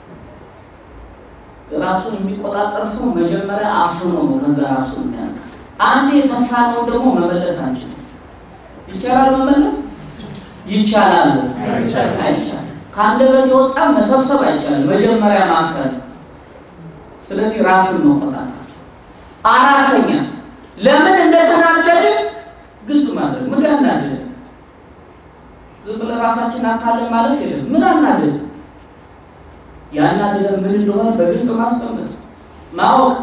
ራሱን የሚቆጣጠር ሰው መጀመሪያ አፍኖ ነው ከዛ ራሱን የሚያልቅ አንዴ የተፋነውን ደግሞ መመለስ አንችልም። ይቻላል መመለስ ይቻላል አይቻልም። ከአንደበት የወጣ መሰብሰብ አይቻልም። መጀመሪያ ማፈን። ስለዚህ ራስን መቆጣጠር። አራተኛ ለምን እንደተናደድን ግልጽ ማድረግ። ምን ያናደድ? ዝም ብለን ራሳችን አታለን ማለት የለም። ምን አናደድ? ያናደደን ምን እንደሆነ በግልጽ ማስቀመጥ ማወቅ።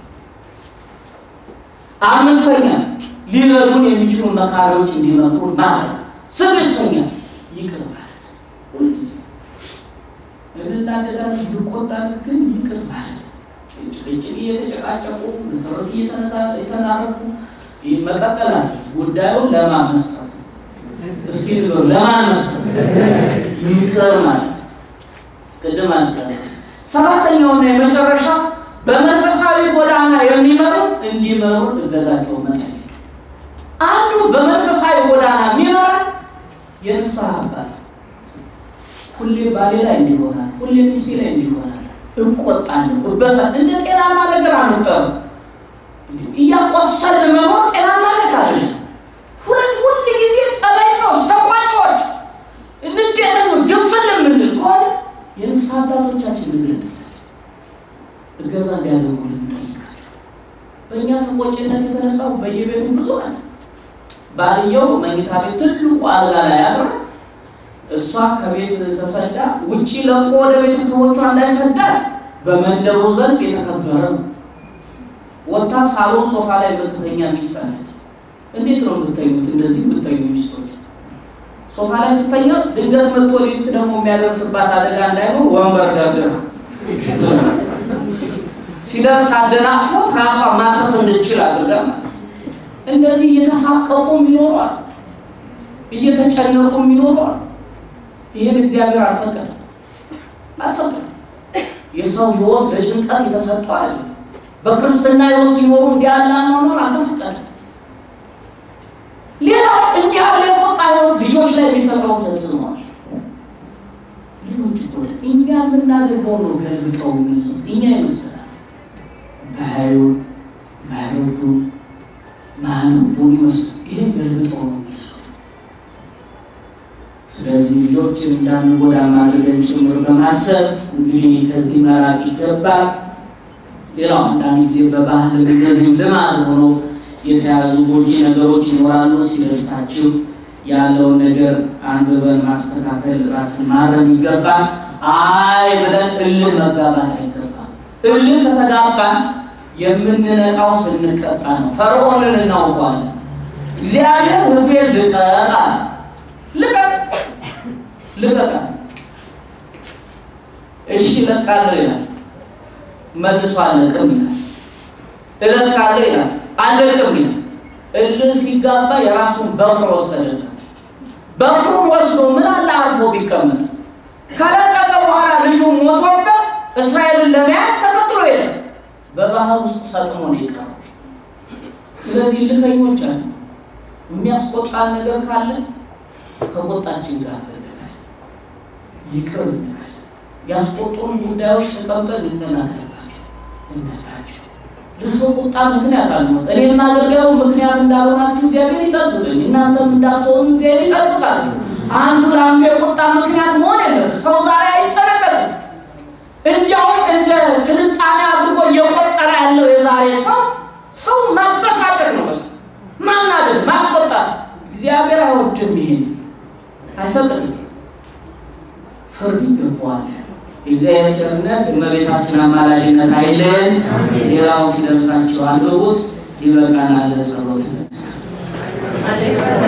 አምስተኛ ሊረዱን የሚችሉ መካሪዎች እንዲመክሩ ማድረግ። ስድስተኛ ይቅር ማለት ሁልጊዜ እንናደዳለን፣ እንቆጣለን፣ ግን ይቅር ማለት ጭቅጭቅ እየተጨቃጨቁ ንትርክ እየተናረቁ መቀጠላል። ጉዳዩን ለማን መስጠት? እስኪ ንገሩ፣ ለማን መስጠት? ይቅር ማለት ቅድም አንስተ ሰባተኛውና የመጨረሻ በመንፈሳዊ ጎዳና የሚመሩ እንዲመሩ እገዛቸው መጠየቅ። አንዱ በመንፈሳዊ ጎዳና የሚመራ የንስሐ አባት ሁሌ ባሌ ላይ እንዲሆናል፣ ሁሌ ሚስቴ ላይ እንዲሆናል፣ እቆጣለሁ፣ እበሳ እንደ ጤናማ ነገር አንጠሩ። እያቆሰልን መኖር ጤናማ ነገር አለ። ሁለት ሁል ጊዜ ጠበኞች፣ ተቋጮች፣ እንዴተኞች፣ ግንፍል የምንል ከሆነ የንስሐ አባቶቻችን እንግለጥላቸው እገዛ እንዲያደርጉልን እንጠይቃቸው። በእኛ ተቆጭነት የተነሳው በየቤቱ ብዙ አለ። ባልየው መኝታ ቤት ትልቁ አልጋ ላይ አድራ እሷ ከቤት ተሰዳ ውጪ ለቆ ወደ ቤተሰቦቿ እንዳይሰዳት በመንደሩ ዘንድ የተከበረ ነው። ወታ ሳሎን ሶፋ ላይ የምትተኛ ሚስት አለች። እንዴት ነው የምተኙት? እንደዚህ የምተኙ ሚስቶች ሶፋ ላይ ስተኛ ድንገት መጥቶ ሌሊት ደግሞ የሚያደርስባት አደጋ እንዳይኖር ወንበር ደርድራ ሲደርስ አደናቅፎት ራሷ ማትረፍ እንድችል አድርጋ እንደዚህ እየተሳቀቁ ይኖሯል፣ እየተጨነቁ ይኖሯል። ይህን እግዚአብሔር አልፈቀደም አልፈቀደም። የሰው ሕይወት ለጭንቀት የተሰጠው አለ። በክርስትና ሕይወት ሲኖሩ እንዲህ ያለ አኗኗር አልተፈቀደም። ሌላው እንዲህ ያለ የቆጣ ሕይወት ልጆች ላይ የሚፈጥረው ተጽዕኖ አለ። ልጆች እኮ እኛ የምናደርገው ነው ገልብጠው የሚይዙት እኛ ይመስላል ባያዩ ባይወዱ ማንቡን ይመስላል። ይሄ ገልብጠው ነው የሚይዙት። ስለዚህ ልጆችን እንዳንጎዳ ማድረግን ጭምር በማሰብ እንግዲህ ከዚህ መራቅ ይገባል። ሌላው አንዳንድ ጊዜ በባህል እንደዚህ ልማድ ሆኖ የተያዙ ጎጂ ነገሮች ይኖራሉ። ሲደርሳችሁ ያለውን ነገር አንብበን ማስተካከል፣ ራስን ማረም ይገባል። አይ ብለን እልህ መጋባት አይገባም። እልህ ከተጋባን የምንነቃው ስንቀጣ ነው። ፈርዖንን እናውቀዋለን። እግዚአብሔር ሕዝቤን ልቀቅ አለ። ልቀቅ ልቀቅ አለ። እሺ እለቃለሁ ይላል። መልሶ አለቅም ይላል። እለቃለሁ ይላል። አለቅም ይላል። እልህ ሲጋባ የራሱን በኩር ወሰደለት። በኩሩን ወስዶ ምን አለ አርፎ ቢቀመጥ ከለቀቀ በኋላ ልጁ ሞቶበት እስራኤልን ለመያዝ ተከትሎ ሄደ። በባህር ውስጥ ሰጥሞ ነው የቀረው። ስለዚህ ልከኞች አለ። የሚያስቆጣን ነገር ካለ ከቆጣችን ጋር በደላል ይቅር እንላለን። ያስቆጡን ጉዳዮች ተቀምጠን እንነጋገርባቸው፣ እንፍታቸው። ለሰው ቁጣ ምክንያት አለ። እኔም አገልጋዩ ምክንያት እንዳልሆናችሁ እግዚአብሔር ይጠብቅኝ፣ እናንተም እንዳትሆኑ እግዚአብሔር ይጠብቃችሁ። አንዱ ለአንዱ የቁጣ ምክንያት መሆን የለም። ሰው ዛሬ አይጠነቀቅም። እንዲያውም እንደ ስልጣኔ አድርጎ እየቆጠረ ያለው የዛሬ ሰው ሰው ማበሳጨት ነው። በቃ ማናደድ፣ ማስቆጣት እግዚአብሔር አይወድም። ይሄን አይፈቅድም። ፍርድ ይገባዋል። የእግዚአብሔር ቸርነት የእመቤታችን አማላጅነት አይለየን። ሌላው ሲደርሳቸው አንብቡት። ይበቃናል። ለጸሎት